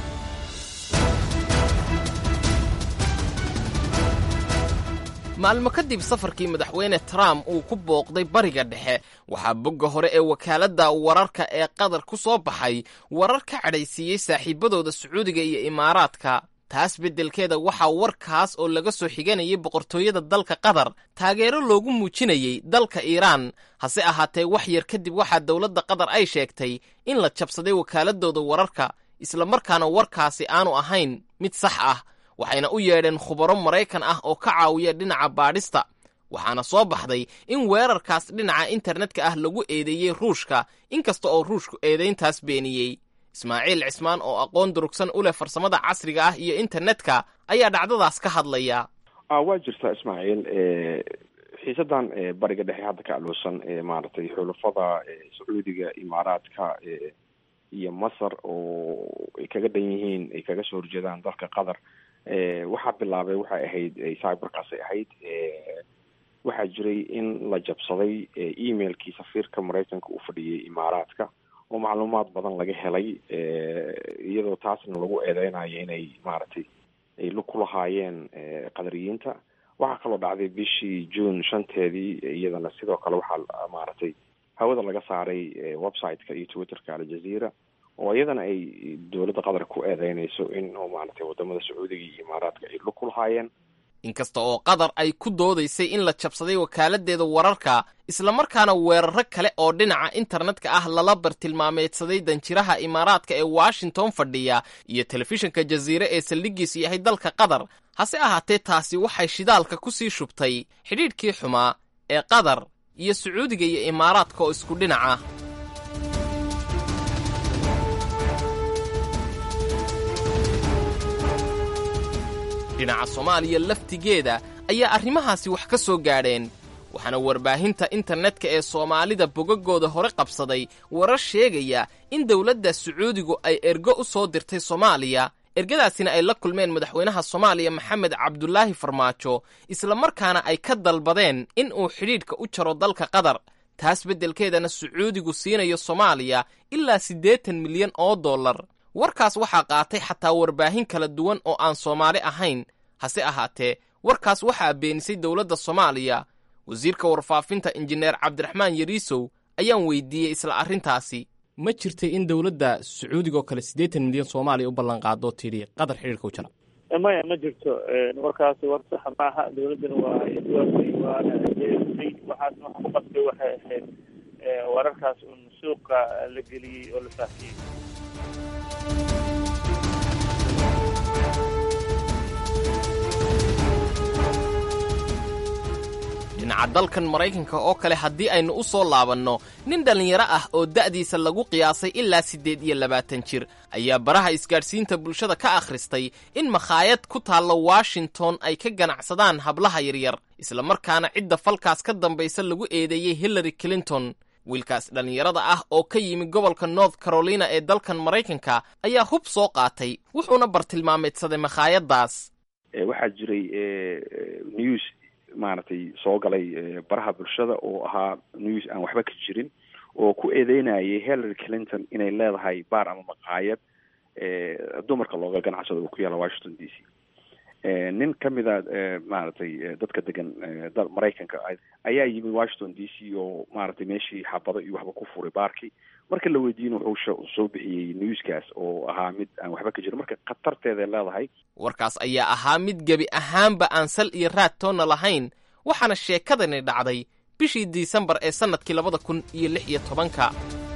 maalmo kadib safarkii madaxweyne trump uu ku booqday bariga dhexe waxaa bogga hore ee wakaaladda wararka ee qatar ku soo baxay warar ka cadhaysiiyey saaxiibadooda sacuudiga iyo imaaraadka taas beddelkeeda waxaa warkaas oo laga soo xiganayay boqortooyada dalka qatar taageero loogu muujinayey dalka iiraan hase ahaatee wax yar kadib waxaa dowladda qatar ay sheegtay in la jabsaday wakaaladooda wararka isla markaana warkaasi aanu ahayn mid sax ah waxayna u yeedheen khubaro maraykan ah oo ka caawiya dhinaca baadhista waxaana soo baxday in weerarkaas dhinaca internetka ah lagu eedeeyey ruushka inkasta oo ruushku eedayntaas beeniyey ismaaciil cismaan oo aqoon durugsan u leh farsamada casriga ah iyo internetka ayaa dhacdadaas ka hadlaya waa jirtaa ismaaciil xiisadan bariga dhexe hadda ka aloosan maaragtay xulafada sacuudiga imaaraadka iyo masar oo ay kaga dhan yihiin ay kaga soo horjeedaan dalka qatar waxaa bilaabay waxay ahayd cyberkaasay ahayd waxaa jiray in la jabsaday emailkii safiirka maraykanka uu fadhiyay imaaraadka oo macluumaad badan laga helay iyadoo taasna lagu eedeynayo inay maaragtay ay lug ku lahaayeen qadariyiinta waxaa kaloo dhacday bishii june shanteedii iyadana sidoo kale waxaa maaragtay hawada laga saaray website-ka iyo twitterka aljazeera oo iyadana ay dowladda qatar ku eedeynayso in oo maaragtay wadamada sacuudiga iyo imaaraadka ay lug ku lahaayeen inkasta oo qatar ay ku doodaysay in la jabsaday wakaaladdeeda wararka islamarkaana weeraro kale oo dhinaca internetka ah lala bartilmaameedsaday danjiraha imaaraadka ee washington fadhiya iyo telefishinka jaziire ee saldhiggiisu yahay dalka qatar hase ahaatee taasi waxay shidaalka ku sii shubtay xidhiidhkii xumaa ee qatar iyo sacuudiga iyo imaaraadka oo isku dhinaca dhinaca soomaaliya laftigeeda ayaa arrimahaasi wax ka soo gaadheen waxaana warbaahinta internetka ee soomaalida bogagooda hore qabsaday warar sheegaya in dowladda sacuudigu ay ergo u soo dirtay soomaaliya ergadaasina ay la kulmeen madaxweynaha soomaaliya maxamed cabdulaahi farmaajo islamarkaana ay ka dalbadeen in uu xidhiidhka u jaro dalka qatar taas beddelkeedana sacuudigu siinayo soomaaliya ilaa siddeetan milyan oo dollar warkaas waxaa qaatay xataa warbaahin kala duwan oo aan soomaali ahayn hase ahaatee warkaas waxaa beenisay dowladda soomaaliya wasiirka warfaafinta injineer cabdiraxmaan yariisow ayaan weydiiyey isla arrintaasi ma jirtay in dowladda sacuudiga oo kale siddeetan milyan soomaaliya u ballanqaado tidhi qatar xidhiirka u jara maya ma jirto warkaasi war saxa ma aha dowladdana waa iswaasay waana jeesay waxaas waxa ku qasbay waxay ahayd wararkaas un suuqa la geliyey oo la faafiyey dhinaca dalkan maraykanka oo kale haddii aynu u soo laabanno nin dhallinyaro ah oo da'diisa lagu qiyaasay ilaa siddeed iyo labaatan jir ayaa baraha isgaadhsiinta bulshada ka akhristay in makhaayad ku taalla washington ay ka ganacsadaan hablaha yaryar islamarkaana cidda falkaas ka dambaysa lagu eedeeyey hillary clinton wiilkaas dhallinyarada ah oo ka yimi gobolka north carolina ee dalkan maraykanka ayaa hub soo qaatay wuxuuna bartilmaameedsaday makhaayaddaas waxaa jiray news maaragtay soo galay baraha bulshada oo ahaa news aan waxba ka jirin oo ku eedeynayay hillary clinton inay leedahay baar ama maqaayad dumarka looga ganacsado oo ku yaalla washington d c nin ka mida maaragtay dadka degan maraykanka ayaa yimi washington d c oo maaragtay meeshii xabado iyo waxba ku furay baarkii marka la weydiina wuxuu soo bixiyey newskaas oo ahaa mid aan waxba ka jirin marka khatarteeday leedahay warkaas ayaa ahaa mid gebi ahaanba aan sal iyo raad toonna lahayn waxaana sheekadani dhacday bishii disembar ee sannadkii labada kun iyo lix iyo tobanka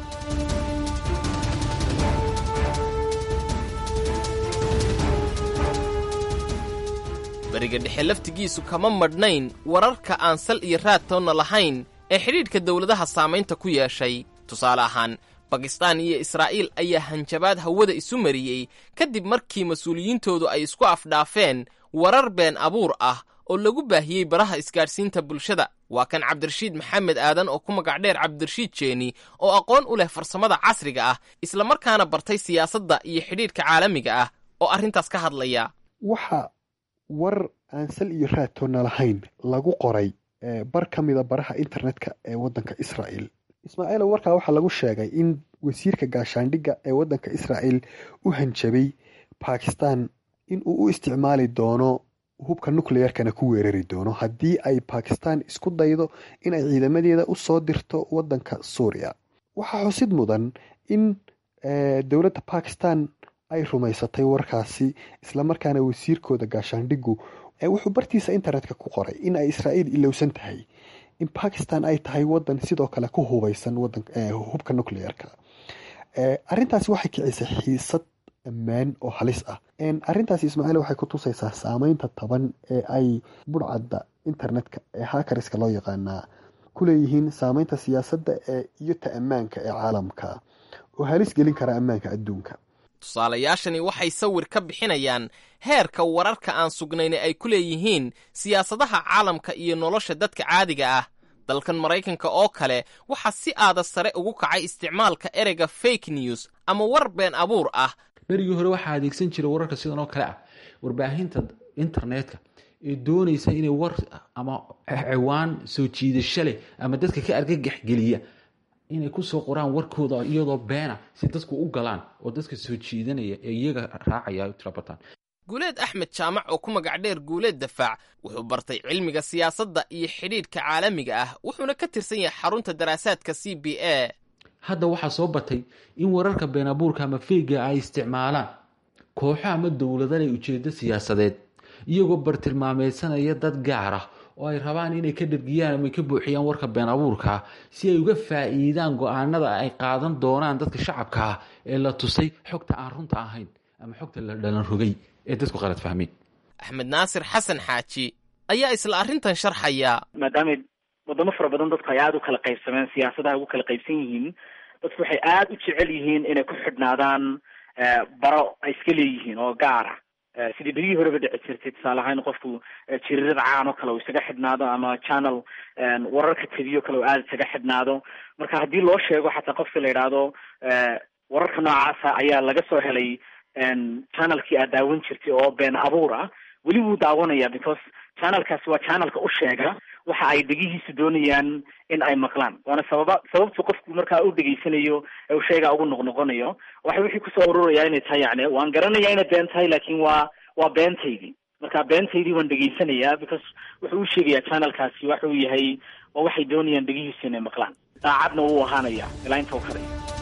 beriga dhexe laftigiisu kama madhnayn wararka aan sal iyo raad toonna lahayn ee xidhiidhka dowladaha saamaynta ku yeeshay tusaale ahaan bakistaan iyo israa'iil ayaa hanjabaad hawada isu mariyey kadib markii mas-uuliyiintoodu ay isku afdhaafeen warar been abuur ah oo lagu baahiyey baraha isgaadhsiinta bulshada waa kan cabdirashiid maxamed aadan oo ku magac dheer cabdirashiid jeeni oo aqoon u leh farsamada casriga ah islamarkaana bartay siyaasadda iyo xidhiidhka caalamiga ah oo arrintaas ka hadlaya waxa war aan sal iyo raadtoonna lahayn lagu qoray bar ka mida baraha internetka ee waddanka israa'iil ismaaciilo warkaa waxaa lagu sheegay in wasiirka gaashaandhigga ee waddanka israa'iil u hanjabay bakistan in uu u isticmaali doono hubka nucleyarkana ku weerari doono haddii ay bakistan isku daydo in ay ciidamadeeda u soo dirto waddanka suuriya waxaa xusid mudan in dowladda bakistan ay rumaysatay warkaasi islamarkaana wasiirkooda gaashaandhiggu wuxuu bartiisa internetka ku qoray in ay israa'iil ilowsan tahay in bakistan ay tahay wadan sidoo kale ku hubeysan hubka nucleyarka arintaasi waxay kicisay xiisad ammaan oo halis ah arintaasi ismaaciil waxay ku tusaysaa saameynta taban ee ay burcadda internetka ee hakariska loo yaqaanaa ku leeyihiin saameynta siyaasadda iyo ta ammaanka ee caalamka oo halis gelin kara ammaanka adduunka tusaalayaashani waxay sawir ka bixinayaan heerka wararka aan sugnayna ay ku leeyihiin siyaasadaha caalamka iyo nolosha dadka caadiga ah dalkan maraykanka oo kale waxaa si aada sare ugu kacay isticmaalka ereyga fake news ama war been abuur ah berigii hore waxaa adeegsan jiray wararka sidan oo kale ah warbaahinta internetka ee doonaysa inay war ama ciwaan soo jiidasho leh ama dadka ka argagaxgeliya inay kusoo qoraan warkooda iyadoo beena si dadku u galaan oo dadka soo jiidanaya ee iyaga raacaya tirabataan guuleed axmed jaamac oo ku magac dheer guuleed dafaac wuxuu bartay cilmiga siyaasadda iyo xidhiidhka caalamiga ah wuxuuna ka tirsan yahay xarunta daraasaadka c b a hadda waxaa soo batay in wararka been abuurka ama feyga ay isticmaalaan kooxo ama dowladalay ujeedo siyaasadeed iyagoo bartilmaameysanaya dad gaar ah oo ay rabaan inay ka dhargiyaan ama ka buuxiyaan warka been abuurkaa si ay uga faa'iidaan go-aanada ay qaadan doonaan dadka shacabka ah ee la tusay xogta aan runta ahayn ama xogta la dhalan rogay ee dadku qalad fahmeen axmed naasir xasan xaaji ayaa isla arrintan sharxaya maadaama wadamo fara badan dadku ay aada u kala qaybsameen siyaasadaha ugu kala qaybsan yihiin dadku waxay aada u jecel yihiin inay ku xidhnaadaan baro ay iska leeyihiin oo gaara sidii berigii horeba dhici jirtay tusaale ahaan qofku jirirada caan oo kale uu isaga xidhnaado ama channel wararka tv o kale uu aada isaga xidhnaado marka haddii loo sheego xataa qofka la yidhaahdo wararka noocaasa ayaa laga soo helay channelkii aad daawan jirtay oo been abuur ah weli wuu daawanaya because channelkaasi waa channelka u sheega waxa ay dhegihiisu doonayaan in ay maqlaan waana sababa sababtu qofku markaa u dhegaysanayo ee uu sheegaa ugu noqnoqonayo waxa wixii kusoo ururaya inay tahay yani waan garanaya inay been tahay laakiin waa waa beentaydii marka beentaydii waan dhegaysanayaa because wuxuu u sheegayaa channelkaasi waxa uu yahay waa waxay doonayaan dhegihiisu inay maqlaan daacadna wuu ahaanaya ilaa inta u karay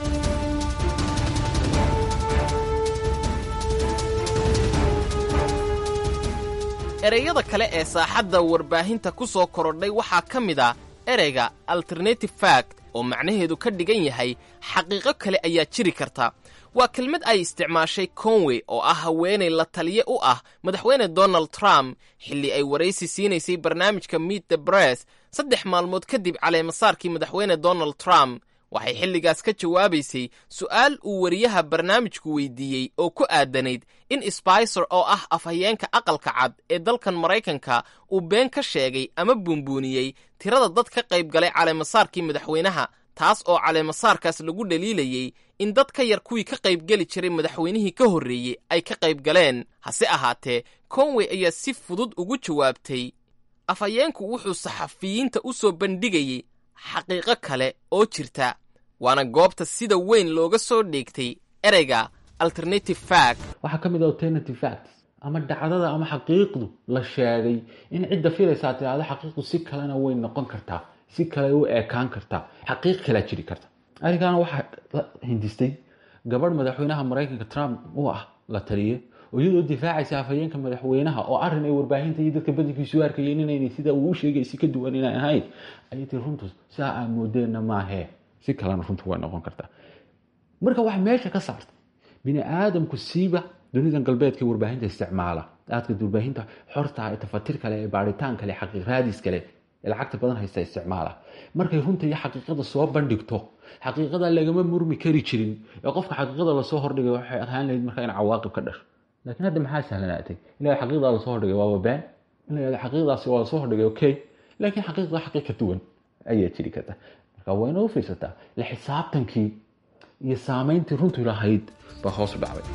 ereyada kale ee saaxadda warbaahinta ku soo korodhay waxaa ka mid a ereyga alternative fact oo macnaheedu ka dhigan yahay xaqiiqo kale ayaa jiri karta waa kelmad ay isticmaashay conway oo ah haweenay la taliye u ah madaxweyne donald trump xilli ay waraysi siinaysay barnaamijka meet the bress saddex maalmood kadib caleemasaarkii madaxweyne donald trump waxay xilligaas ka jawaabaysay su'aal uu wariyaha barnaamijku weydiiyey oo ku aadanayd in sbicer oo ah afhayeenka aqalka cad ee dalkan maraykanka uu been ka sheegay ama buunbuuniyey tirada dad ka qayb galay caleemasaarkii madaxweynaha taas oo caleemasaarkaas lagu dhaliilayey in dad ka yar kuwii ka qaybgeli jiray madaxweynihii ka horreeyey ay ka qayb galeen hase ahaatee conway ayaa si fudud ugu jawaabtay afhayeenku wuxuu saxafiyiinta u soo bandhigayey xaqiiqo kale oo jirta waana goobta sida weyn looga soo dheegtay ereyga alternative fact waxaa ka mid ah alternative facts ama dhacdada ama xaqiiqdu la sheegay in cidda filaysaa tidhaahdo xaqiiqdu si kalena way noqon kartaa si kale u eekaan kartaa xaqiiq kalea jiri karta arrinkaana waxaa la hindistay gabadh madaxweynaha maraykanka trump u ah la taliye oo iyadoo difaacaysa afhayeenka madaxweynaha oo arrin ay warbaahinta iyo dadka badankiisu arkayeen inaynay sida uu u sheegay si ka duwan inay ahayn ayay tii runtu saa aa moodeenna maahee si kalena runtu way noqon kartaa marka waxay meesha ka saartay bini aadamku siiba dunidan galbeedka warbaahinta isticmaala aadka warbaahinta xorta ee tafatir kale ee baaritaan kale xaqiiq raadis kale ee lacagta badan haysta isticmaala markay runta iyo xaqiiqada soo bandhigto xaqiiqada lagama murmi kari jirin ee qofka xaqiiqada lasoo hordhigay waxay ahaan lahayd marka in cawaaqib ka dhasho laakiin hadda maxaa sahlanaatay ila xaqiiqdaa lasoo hordhigay waaba been ila xaqiiqdaasi waa lasoo hordhigay okay laakiin xaqiiqda xaqiiq ka duwan ayaa jiri karta marka waa inoo fiirsataa la xisaabtankii iyo saamayntii runtu lahayd baa hoos u dhacday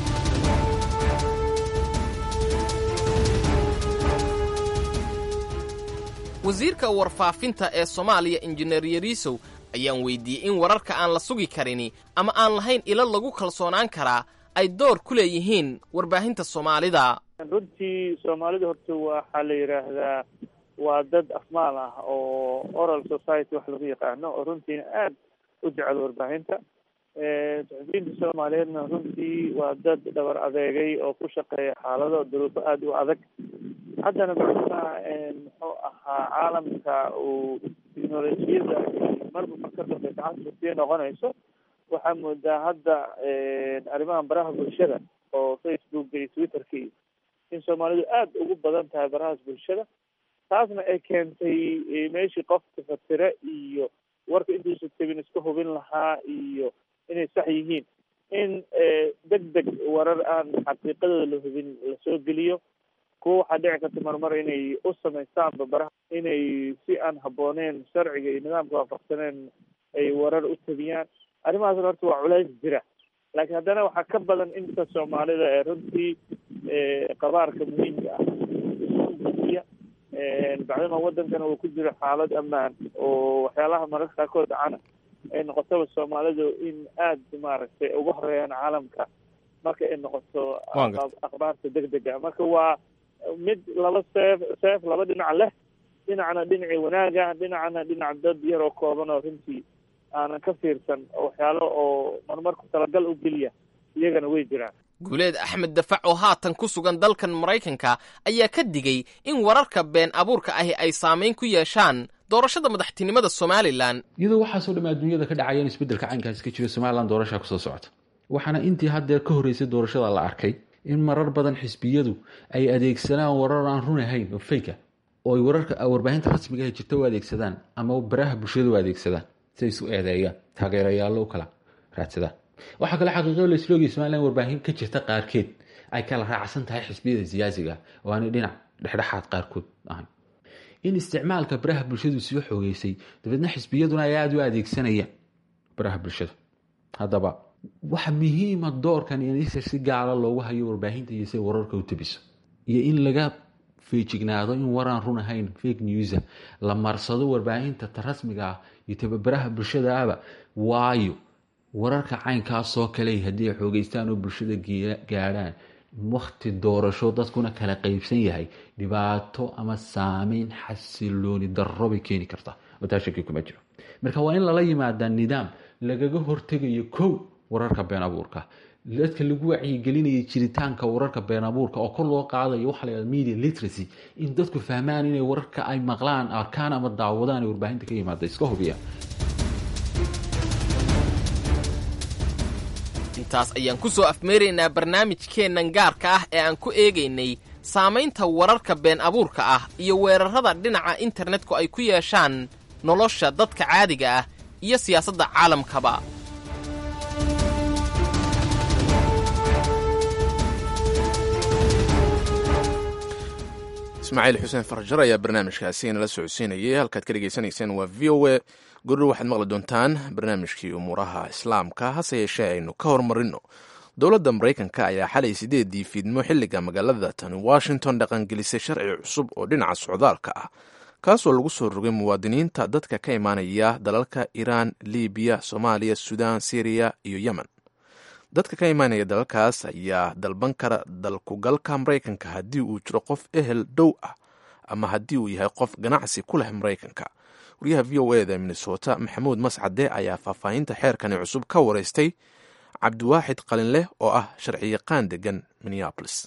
wasiirka warfaafinta ee soomaaliya injineer yariisow ayaan weydiiyey in wararka aan la sugi karini ama aan lahayn ilo lagu kalsoonaan karaa ay door ku leeyihiin warbaahinta soomaalida runtii soomaalida horta waxaa la yidhaahdaa waa dad afmaal ah oo oral society wax lagu yaqaano oo runtiina aad u jecel warbaahinta suxufiyiinta soomaaliyeedna runtii waa dad dhabar adeegay oo ku shaqeeya xaalado duruufo aada u adag haddana macnaha muxuu ahaa caalamka uu teknolojiyada marba marka dambe gacanta sii noqonayso waxaa moodaa hadda arrimahan baraha bulshada oo facebooka iyo twitterka iyo in soomaalidu aada ugu badan tahay barahaas bulshada taasna ay keentay meeshii qofka fatire iyo warka intuusa tebin iska hubin lahaa iyo inay sax yihiin in deg deg warar aan xaqiiqadooda la hubin lasoo geliyo kuwa waxaa dhici karta marmar inay u samaystaanba baraha inay si aan habooneen sharciga iyo nidaamka waafaqsaneen ay warar u tabiyaan arrimahaasna horta waa culays jira laakiin haddana waxaa ka badan inta soomaalida ee runtii qabaarka muhiimka ah gudiya bacdama wadankana uu ku jiro xaalad ammaan oo waxyaalaha mararka qaarkood dhacana ay noqotaba soomaalidu in aada maaragtay uga horeeyaan caalamka marka ay noqoto akhbaarta degdega marka waa mid laba seef seef laba dhinac leh dhinacna dhinacii wanaaga dhinacna dhinac dad yar oo kooban oo runtii aanan ka fiirsan waxyaalo oo marmarku talagal u geliya iyagana way jiraan guuleed axmed dafac oo haatan ku sugan dalkan maraykanka ayaa ka digay in wararka been abuurka ahi ay saamayn ku yeeshaan doorashada madaxtinimada somalilan iyadoo waxaasoo dhamme adduunyada ka dhacaya in isbeddelka caynkaasi ka jiro somalilan doorashaa kusoo socota waxaana intii haddeer ka horreysay doorashada la arkay in marar badan xisbiyadu ay adeegsadaan warar aan run ahayn oo fayka oo ay wararka warbaahinta rasmiga ah jirta u adeegsadaan ama baraha bulshada u adeegsadaan si ay isu eedeeyaan taageerayaallo u kala raadsadaan waxaa kale xaqiiqo la isloogaya somalilan warbaahin ka jirta qaarkeed ay kala raacsan tahay xisbiyada siyaasiga oo aanay dhinac dhexdhexaad qaarkood ahayn in isticmaalka baraha bulshadu sii xoogeysay dabeedna xisbiyaduna ay aada u adeegsanayaan baraha bulshada haddaba waxa muhiima doorkan in si gaara loogu hayo warbaahinta iyo siay wararka u tabiso iyo in laga feejignaado in waraan run ahayn fake newsa la marsado warbaahinta ta rasmiga ah iyo tababaraha bulshadaaba waayo wararka caynkaasoo kale haddii ay xoogeystaan oo bulshada gaadhaan wakti doorasho dadkuna kala qeybsan yahay dhibaato ama saameyn xasilooni darro bay keeni kartaa oo taa shaki kuma jiro marka waa in lala yimaadaa nidaam lagaga hortegayo kow wararka been abuurka dadka lagu wacyigelinaya jiritaanka wararka been abuurka oo kor loo qaadayo waxa la yhahda media literacy in dadku fahmaan inay wararka ay maqlaan arkaan ama daawadaan ee warbaahinta ka yimaada iska hubiya intaas ayaan ku soo afmeeraynaa barnaamijkeennan gaarka ah ee aan ku eegaynay saamaynta wararka been abuurka ah iyo weerarrada dhinaca internetku ay ku yeeshaan nolosha dadka caadiga ah iyo siyaasadda caalamkaba ismaaciil xuseen farjar ayaa barnaamijkaasi inala socodsiinayay halkaad ka dhegaysanayseen waa v o a gurur waxaad maqli doontaan barnaamijkii umuuraha islaamka hase yeeshee aynu ka hormarino dowladda maraykanka ayaa xalay sideedii fiidmo xilliga magaalada tani washington dhaqangelisay sharci cusub oo dhinaca socdaalka ah kaasoo lagu soo rogay muwaadiniinta dadka ka imaanaya dalalka iiraan libiya soomaaliya suudaan syriya iyo yemen dadka ka imaanaya dalalkaas ayaa dalban kara dalkugalka maraykanka haddii uu jiro qof ehel dhow ah ama haddii uu yahay qof ganacsi ku leh maraykanka wariyaha v o eda minnesota maxamuud mascade ayaa faahfaahinta xeerkani cusub ka wareystay cabdiwaaxid qalinleh oo ah sharciyaqaan degan minneapolis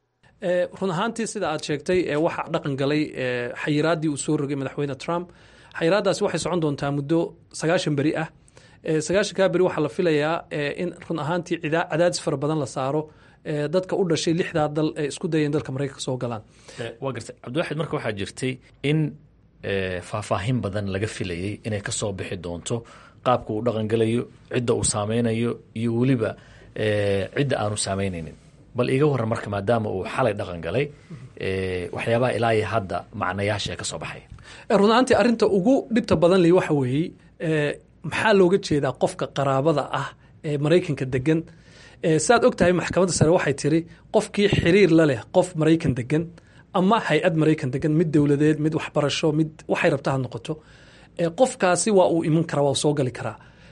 run ahaantii sida aad sheegtay waxaa dhaqan galay xayiraaddii uu soo rogay madaxweyne trump xayiraaddaasi waxay socon doontaa muddo sagaashan beri ah sagaashankaa beri waxaa la filayaa in run ahaantii cadaadis fara badan la saaro dadka u dhashay lixdaa dal ee isku dayeen dalka maraykanka soo galaan waa gartay cabdiwaxid marka waxaa jirtay in faahfaahin badan laga filayey inay ka soo bixi doonto qaabka uu dhaqangelayo cidda uu saameynayo iyo weliba cidda aanu saameynaynin bal iiga waran marka maadaama uu xalay dhaqan galay waxyaabaha ilaa iyo hadda macnayaasha ee ka soo baxay run ahaantii arrinta ugu dhibta badan li waxa weeye maxaa looga jeedaa qofka qaraabada ah ee maraykanka degan saaad og tahay maxkamadda sare waxay tiri qofkii xiriir la leh qof maraykan degan ama hay-ad maraykan degan mid dowladeed mid waxbarasho mid waxay rabta ha noqoto qofkaasi waa uu iman karaa waa soo gali karaa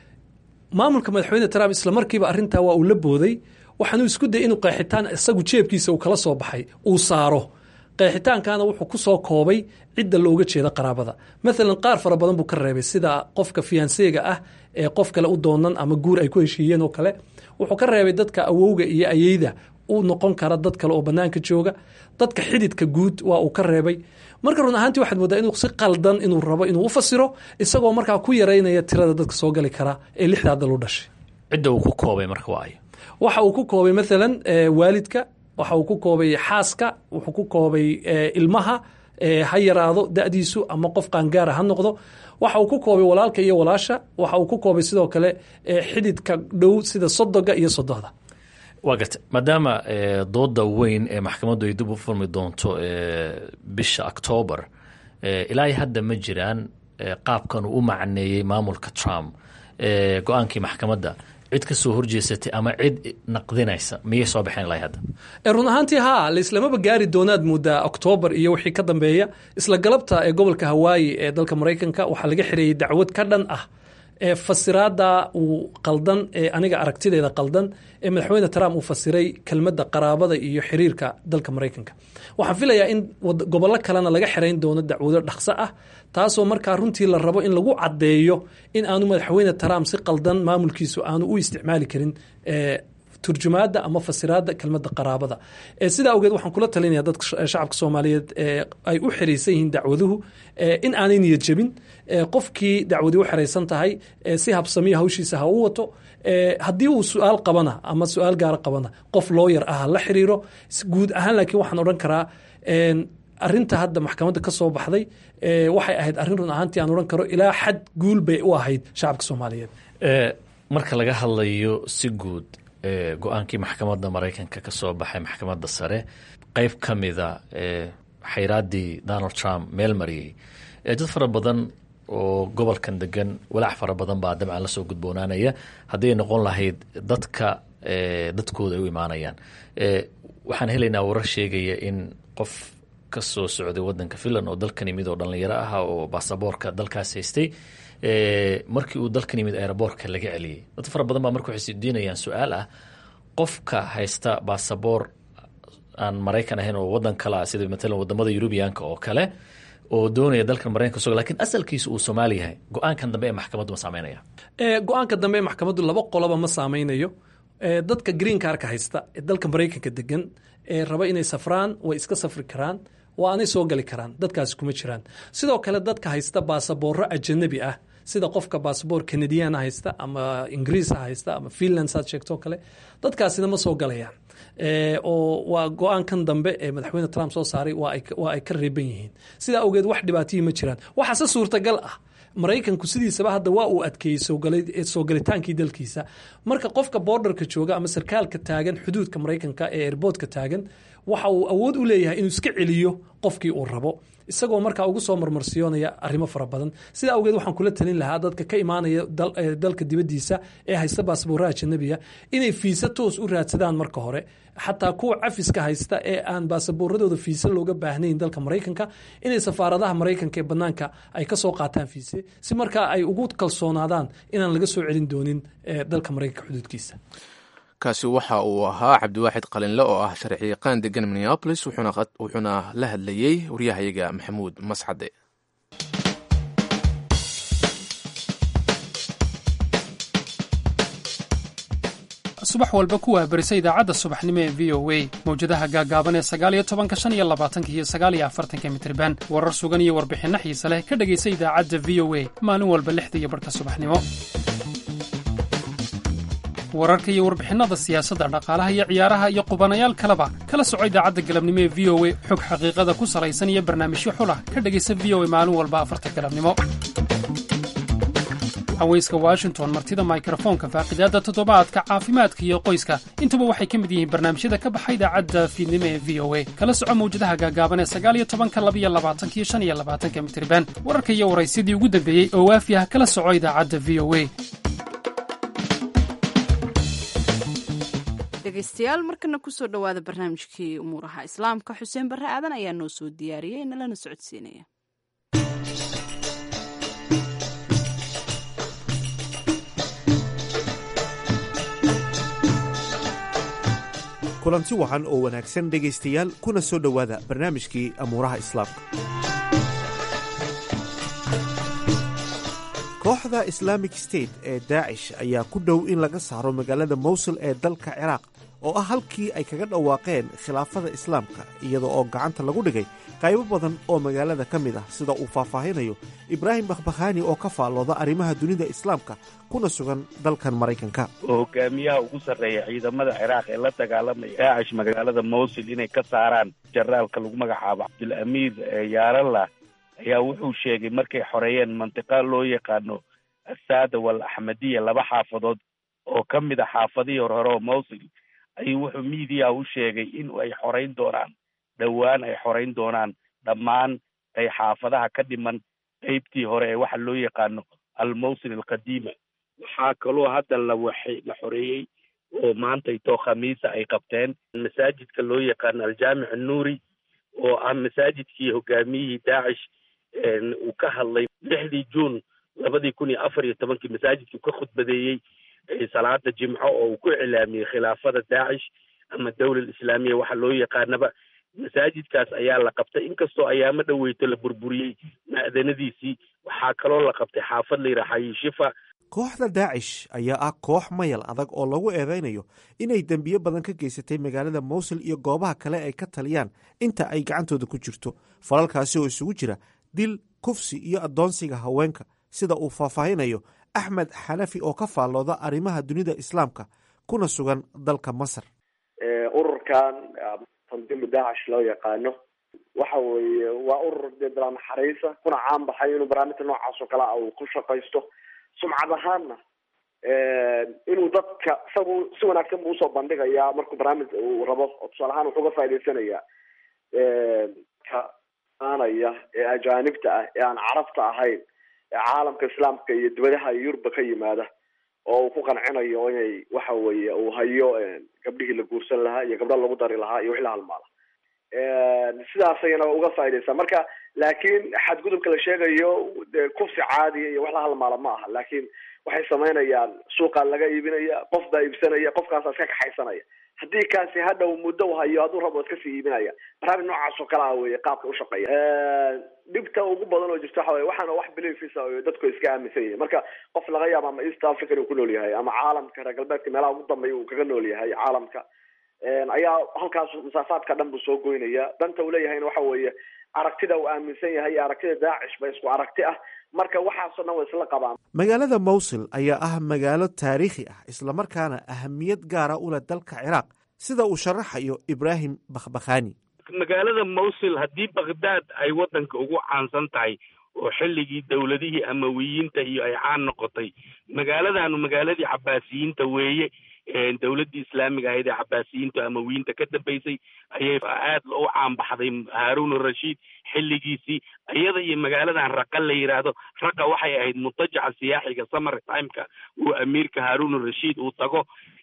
maamulka madaxweyne trump isla markiiba arrintaa waa uu la booday waxaanuu isku dayay inuu qeexitaan isagu jeebkiisa uu kala soo baxay uu saaro qeexitaankana wuxuu ku soo koobay cidda looga jeeda qaraabada maalan qaar fara badan buu ka reebay sida qofka fiyanseega ah ee qof kale u doonan ama guur ay ku heshiiyeen oo kale wuxuu ka reebay dadka awowga iyo ayeyda u noqon kara dad kale oo banaanka jooga dadka xididka guud waa uu ka reebay marka run ahaantii waxaad moodaa inuu si qaldan inuu rabo inuu u fasiro isagoo markaa ku yaraynaya tirada dadka soo gali kara ee lixdaa dal u dhashay cidda uu ku koobay marka waa ayo waxa uu ku koobay maalan waalidka waxa uu ku koobay xaaska wuxuu ku koobay ilmaha ha yaraado da'diisu ama qof qaangaara ha noqdo waxa uu ku koobay walaalka iyo walaasha waxa uu ku koobay sidoo kale xididka dhow sida sodoga iyo sodohda waa garta maadaama dooda weyn ee maxkamaddu ay dib u furmi doonto bisha octoobar ilaa hadda ma jiraan qaabkan uu u macneeyey maamulka trump go-aankii maxkamadda cid ka soo horjeesatay ama cid naqdinaysa miyay soo baxeen ilaa hadda run ahaantii haa laislamaba gaari doonaad moodaa oktoobar iyo wixii ka dambeeya isla galabta ee gobolka hawaayi ee dalka maraykanka waxaa laga xireeyey dacwad ka dhan ah ee fasiraada uu qaldan ee aniga aragtideeda qaldan ee madaxweyne trump uu fasiray kelmadda qaraabada iyo xiriirka dalka maraykanka waxaan filayaa in gobollo kalena laga xirayn doono dacwado dhaqso ah taasoo markaa runtii la rabo in lagu caddeeyo in aanu madaxweyne trump si qaldan maamulkiisu aanu u isticmaali karin turjumaada ama fasiraada kelmadda qaraabada sidaa awgeed waxaan kula talinaya dadka shacabka soomaaliyeed ay u xiraysan yihiin dacwaduhu in aanay niyad jebin qofkii dacwadii u xiraysan tahay si habsamiya hawshiisa ha u wato haddii uu su-aal qabana ama su-aal gaara qabana qof looyar ah ha la xiriiro guud ahaan laakiin waxaan odhan karaa arinta hadda maxkamadda ka soo baxday waxay ahayd arrin run ahaantii aan odhan karo ilaa xad guul bay u ahayd shacabka soomaaliyeed marka laga hadlayo si guud go-aankii maxkamadda maraykanka ka soo baxay maxkamadda sare qeyb ka mida xayraaddii donald trump meel mariyey dad fara badan oo gobolkan degan walaac fara badan baa dabcan lasoo gudboonaanaya hadday noqon lahayd dadka dadkooda ay u imaanayaan waxaan helaynaa warar sheegaya in qof ka soo socday wadanka finland oo dalkan yimid oo dhallinyaro ah oo baasaboorka dalkaas haystay markii uu dalkan yimid aeroboortka laga celiyey dad fara badan baa marka waxay isdiinayaan su-aal ah qofka haysta baasaboor aan maraykan ahayn oo wadan kale ah sida matalan wadamada yurubiyaanka oo kale oo doonaya dalkan maraykanka so lakin asalkiisa uu soomaali yahay go-aankan dambe ee maxkamaddu ma saameynaya go-aanka dambe ee maxkamaddu laba qoloba ma saameynayo dadka green karka haysta ee dalka maraykanka degan ee raba inay safraan way iska safri karaan waa aanay soo gali karaan dadkaasi kuma jiraan sidoo kale dadka haysta baasabooro ajanabi ah sida qofka baasaboor canadiana haysta ama ingiriis haysta ama finland saad sheegtoo kale dadkaasina ma soo galayaan oo waa go-aankan dambe ee madaxweyne trump soo saaray waa ay ka reeban yihiin sidaa awgeed wax dhibaatihii ma jiraan waxaase suurtagal ah maraykanku sidiisaba hadda waa uu adkeeyey soo galitaankii dalkiisa marka qofka borderka jooga ama sarkaalka taagan xuduudka maraykanka ee airboodka taagan waxa uu awood u leeyahay inuu iska celiyo qofkii uu rabo isagoo markaa ugu soo marmarsiyoonaya arrimo fara badan sida awgeed waxaan kula talin lahaa dadka ka imaanaya dalka dibadiisa ee haysta baasboorraha ajanabiga inay fiisa toos u raadsadaan marka hore xataa kuwa cafiska haysta ee aan baasaboorradooda fiise looga baahnayn dalka maraykanka inay safaaradaha maraykanka ee banaanka ay kasoo qaataan fiise si markaa ay ugu kalsoonaadaan inaan laga soo celin doonin dalka maraykanka xuduudkiisa kaasi waxa uu ahaa cabdiwaaxid qalinle oo ah sharciyaqaan degan minneabolis wuxuuna la hadlayey waryahayaga maxamuud mascade subax walba ku waabarisa idaacadda subaxnimo ee v o a mawjadaha gaagaaban ee sagaaliyo tobanka shan iyo labaatanka iyo sagaaliyo afartanka mitriban warar sugan iyo warbixinno xiise leh ka dhegaysa idaacadda v o a maalin walba lixda iyo barhka subaxnimo wararka iyo warbixinnada siyaasadda dhaqaalaha iyo ciyaaraha iyo qubanayaal kaleba kala soco idaacadda galabnimo ee v o a xog xaqiiqada ku salaysan iyo barnaamijyo xulah ka dhegaysa v o a maalin walba afarta galabnimo haweyska washington martida mikrofoonka faaqidaadda toddobaadka caafimaadka iyo qoyska intuba waxay ka mid yihiin barnaamijyada ka baxa idaacadda fiidnimo ee v o a kala soco mawjadaha gaagaaban ee sagaaliyo tobanka labiyo labaatanka iyo shan iyo labaatanka mitriban wararka iyo waraysyadii ugu dambeeyey oo waafi ah kala soco idaacadda v o a dhegaystayaal markana kusoo dhowaada barnaamijkii umuuraha islaamka xuseen barre aadan ayaa noo soo diyaariyey nalana socodsiinaya kulanti wacan oo wanaagsan dhegaystayaal kuna soo dhowaada barnaamijkii amuuraha islaamka kooxda islaamic state ee daacish ayaa ku dhow in laga saaro magaalada mowsul ee dalka ciraaq oo ah halkii ay kaga dhawaaqeen khilaafada islaamka iyada oo gacanta lagu dhigay qaybo badan oo magaalada ka mid ah sida uu faahfaahinayo ibraahim bakhbakhaani oo ka faallooda arrimaha dunida islaamka kuna sugan dalkan maraykanka hogaamiyaha ugu sarreeya ciidamada ciraaq ee la dagaalamaya daacish magaalada mowsul inay ka saaraan jaraalka lagu magacaabo cabdulamiir yaaralla ayaa wuxuu sheegay markay xoreeyeen mantiqa loo yaqaano asaada wal axmadiya laba xaafadood oo ka mid a xaafadihii horhore oo mowsil ayuu wuxuu miidiya u sheegay in ay xorayn doonaan dhowaan ay xorayn doonaan dhammaan ay xaafadaha ka dhiman qeybtii hore ee waxa loo yaqaano almowsil alqadiima waxaa kaloo hadda la waxay la xoreeyey oo maantaytoo khamiisa ay qabteen masaajidka loo yaqaano aljaamic annuuri oo ah masaajidkii hogaamiyihii daacish uu ka hadlay lixdii juun labadii kun iyo afar iyo tobankii masaajidkii ka khudbadeeyey salaada jimco oo uu ku iclaamiyey khilaafada daacish ama dawlal islaamiya waxa loo yaqaanaba masaajidkaas ayaa la qabtay inkastoo ayaamo dhoweyto la burburiyey ma'danadiisii waxaa kaloo la qabtay xaafad la yidhaha xayishifa kooxda daacish ayaa ah koox mayal adag oo lagu eedaynayo inay dembiyo badan ka geysatay magaalada mowsul iyo goobaha kale ay ka taliyaan inta ay gacantooda ku jirto falalkaasi oo isugu jira dil kufsi iyo addoonsiga haweenka sida uu faahfaahinayo axmed xanafi oo ka faallooda arrimaha dunida islaamka kuna sugan dalka masar ururkan tandiimu daacish loo yaqaano waxa weeye waa urur dee bilaa naxariisa kuna caan baxay inuu barnaamijka noocaas oo kale a uu ku shaqaysto sumcad ahaanna inuu dadka isagu si wanaagsan buu usoo bandhigayaa markuu barnaamij uu rabo oo tusaale ahaan wuxuu uga faa'idaysanayaa ka aanaya ee ajaanibta ah ee aan carabta ahayn caalamka islaamka iyo dibadaha yurubba ka yimaada oo uu ku qancinayo inay waxa weeye uu hayo gabdhihii la guursan lahaa iyo gabdha lagu dari lahaa iyo wixii la halmaala sidaas ayana uga faaidaysaa marka laakiin xadgudubka la sheegayo de kufsi caadiya iyo wax la halmaala ma aha laakiin waxay samaynayaan suuqaa laga iibinaya qof baa iibsanaya qofkaasaa iska kaxaysanaya haddii kaasi hadhow muddo u hayo hadduu rabo iska sii iibinaya barnaamij noocaas oo kale ah weye qaabka ushaqeeya dhibta ugu badan oo jirta waxa weye waxaana wax beliefisa oo dadku iska aaminsan yihin marka qof laga yaabo ama east africa inuu ku nool yahay ama caalamka reer galbeedka meelaha ugu dambeeya uu kaga nool yahay caalamka ayaa halkaas masaafaadka dhan buu soo goynaya danta uu leeyahayna waxa weeye aragtida uu aaminsan yahay iyo aragtida daacish ba isku aragti ah marka waxaasoo dhan way isla qabaan magaalada mowsil ayaa ah magaalo taariikhi ah islamarkaana ahamiyad gaara u leh dalka ciraaq sida uu sharaxayo ibraahim bakhbakhani magaalada mowsil haddii bakhdad ay waddanka ugu caansan tahay oo xilligii dowladihii amawiyiinta iyo ay caan noqotay magaaladanu magaaladii cabaasiyiinta weeye dowladdii islaamiga ahayd ee cabaasiyiinta amawiyiinta ka dambeysay ayay aad u caanbaxday haarun rashiid xilligiisii iyada iyo magaaladan raqa la yidhaahdo raqa waxay ahayd mutajaca siyaaxiga summer timeka uu amiirka haarun rashiid uu tago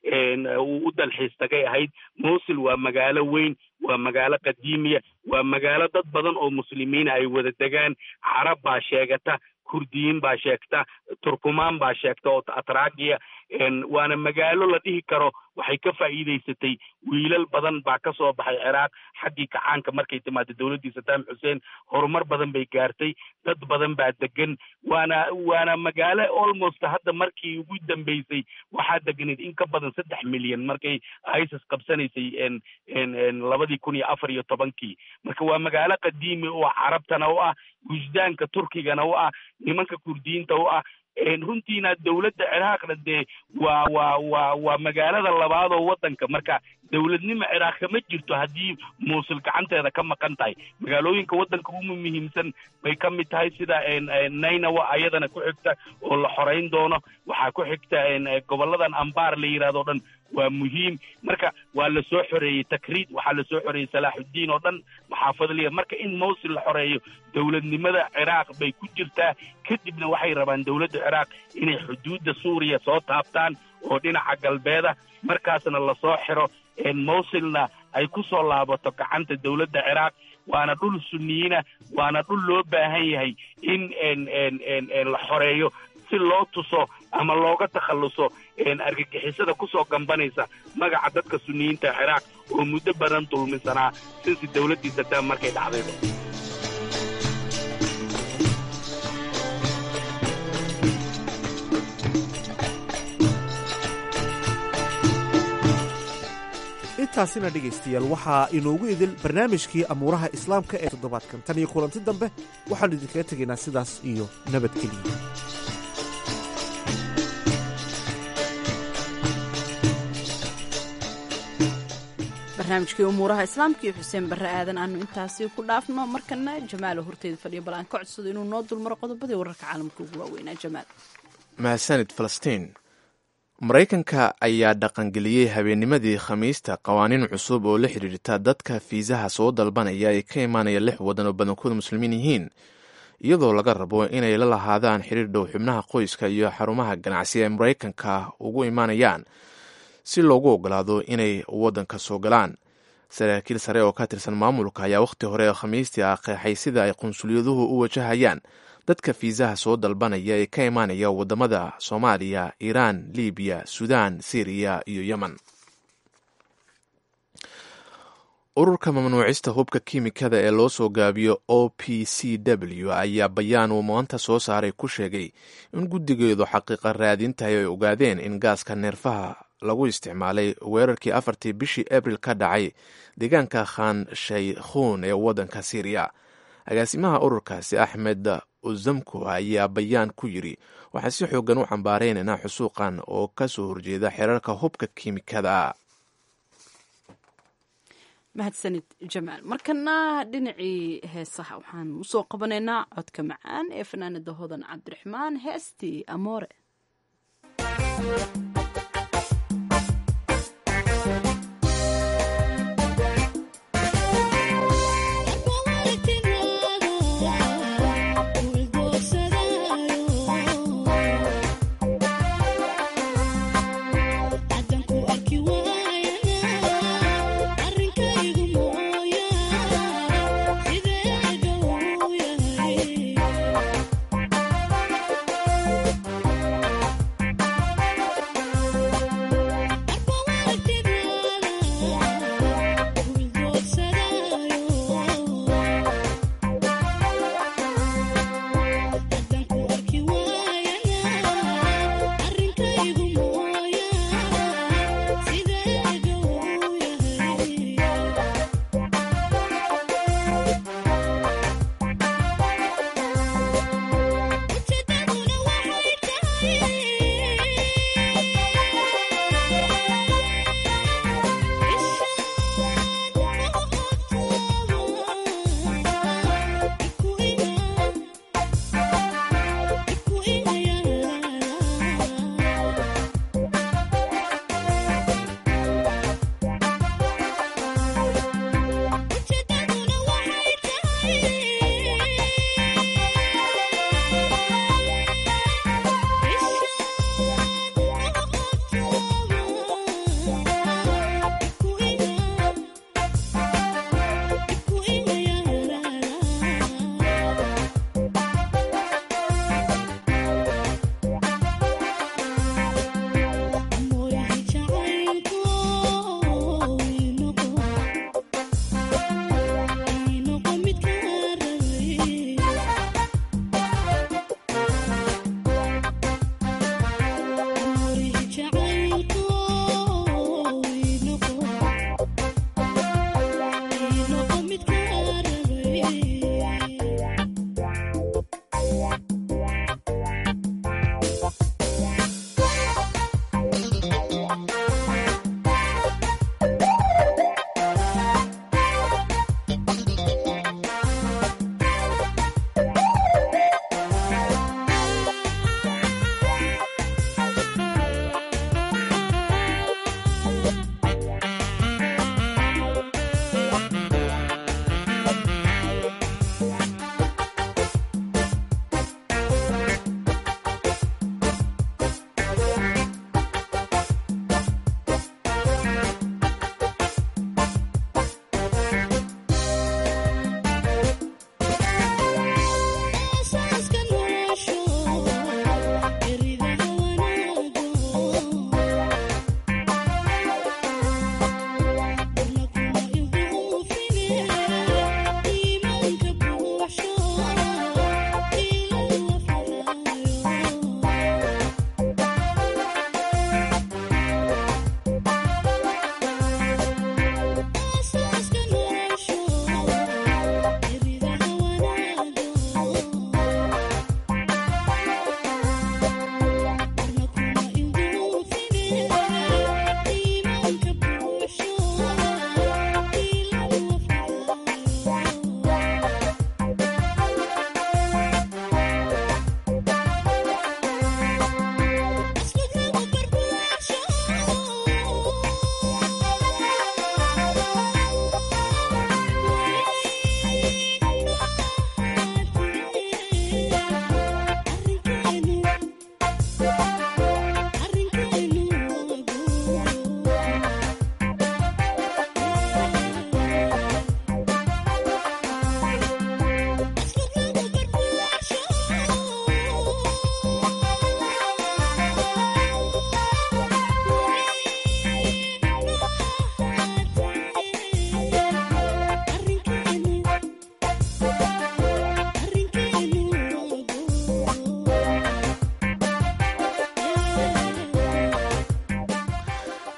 uu u dalxiis tagay ahayd mosul waa magaalo weyn waa magaalo qadiimiya waa magaalo dad badan oo muslimiina ay wada degaan carab baa sheegata kurdiyiin baa sheegta turkumaan baa sheegta oo atragiya waana magaalo la dhihi karo waxay ka faa'iidaysatay wiilal badan baa ka soo baxay ciraaq xaggii kacaanka markay timaado dowladdii saddam xuseen horumar badan bay gaartay dad badan baa degan waana waana magaalo almost hadda markii ugu dambeysay waxaa deganayd in ka badan saddex milyan markay isis qabsanaysay labadii kun iyo afar iyo tobankii marka waa magaalo qadiimi oo carabtana u ah wujdaanka turkigana u ah nimanka kurdiyiinta u ah runtiina dowladda ciraaqna dee waa waa waa waa magaalada labaad oo waddanka marka dowladnimo ciraaq kama jirto haddii muusul gacanteeda ka maqan tahay magaalooyinka waddanka ugu muhiimsan bay ka mid tahay sida nainawa ayadana ku xigta oo la xoreyn doono waxaa ku xigta gobolladan ambaar la yidhahdo o dhan waa muhiim marka waa la soo xoreeyey takriid waxaa la soo xoreeyey salaaxuddiin oo dhan maxaafadliya marka in mawsil la xoreeyo dowladnimada ciraaq bay ku jirtaa kadibna waxay rabaan dowladda ciraaq inay xuduudda suuriya soo taabtaan oo dhinaca galbeeda markaasna lasoo xiro mawsilna ay ku soo laabato gacanta dowladda ciraaq waana dhul sunniyiina waana dhul loo baahan yahay in la xoreeyo si loo tuso ama looga takhalluso argagixisada kusoo gambanaysa magaca dadka sunniyiinta ciraaq oo muddo badan dulmisanaa sinsi dowladdii saddam markay dhacdayba intaasina dhegaystayaal waxaa inoogu idil barnaamijkii amuuraha islaamka ee toddobaadkan tan iyo kulanti dambe waxaannu idinkaga tegaynaa sidaas iyo nabadgeliya barnaamijkii umuuraha islaamka iyo xuseen barre aadan aanu intaasi ku dhaafno markana jamaalo horteeda fadhiya bal aan ka codsado inuu noo dulmaro qodobadii wararka caalamka ugu waaweynaa jamaal mahadsanid falastiin maraykanka ayaa dhaqangeliyey habeennimadii khamiista qawaaniin cusub oo la xidhiirta dadka fiisaha soo dalbanaya ee ka imaanaya lix waddan oo badankooda muslimiin yihiin iyadoo laga rabo inay la lahaadaan xiriir dhow xubnaha qoyska iyo xarumaha ganacsi ee maraykanka ugu imaanayaan si loogu ogolaado inay waddanka soo galaan saraakiil sare oo ka tirsan maamulka ayaa wakhti hore ee khamiistii ah qeexay sida ay qunsulyaduhu u wajahayaan dadka fiisaha soo dalbanaya ee ka imaanaya waddamada soomaaliya iiraan libiya suudaan syriya iyo yemen ururka mamnuucista hubka kiimikada ee loo soo gaabiyo o p c w ayaa bayaan uu maanta soo saaray ku sheegay in guddigeedu xaqiiqa raadintahay ay ogaadeen in gaaska neerfaha lagu isticmaalay weerarkii afartii bishii abril ka dhacay deegaanka khan shaykhuun ee waddanka syriya agaasimaha ururkaasi axmed uzamko ayaa bayaan ku yiri waxaa si xoogan u cambaareynayna xusuuqan oo ka soo horjeeda xeerarka hubka kiimikada mahadsanid jamaal markana dhinacii heesaha waxaan usoo qabanaynaa codka macaan ee fanaanada hodan cabdiraxmaan heestii amoore Thank you.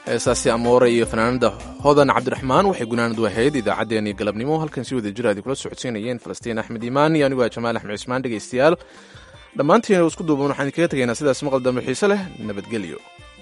heesaasi amoore iyo fanaanada hodan cabdiraxmaan waxay gunaanad wahayd idaacaddeenii galabnimo halkan si wada jir aadi kula socodsiinayeen falastiin axmed iimaan iyo anigu waa jamaal axmed cismaan dhegaystayaal dhammaantiin isku duuban waxaan idinkaga tegaynaa sidaas maqal dambe xiise leh nabadgelyo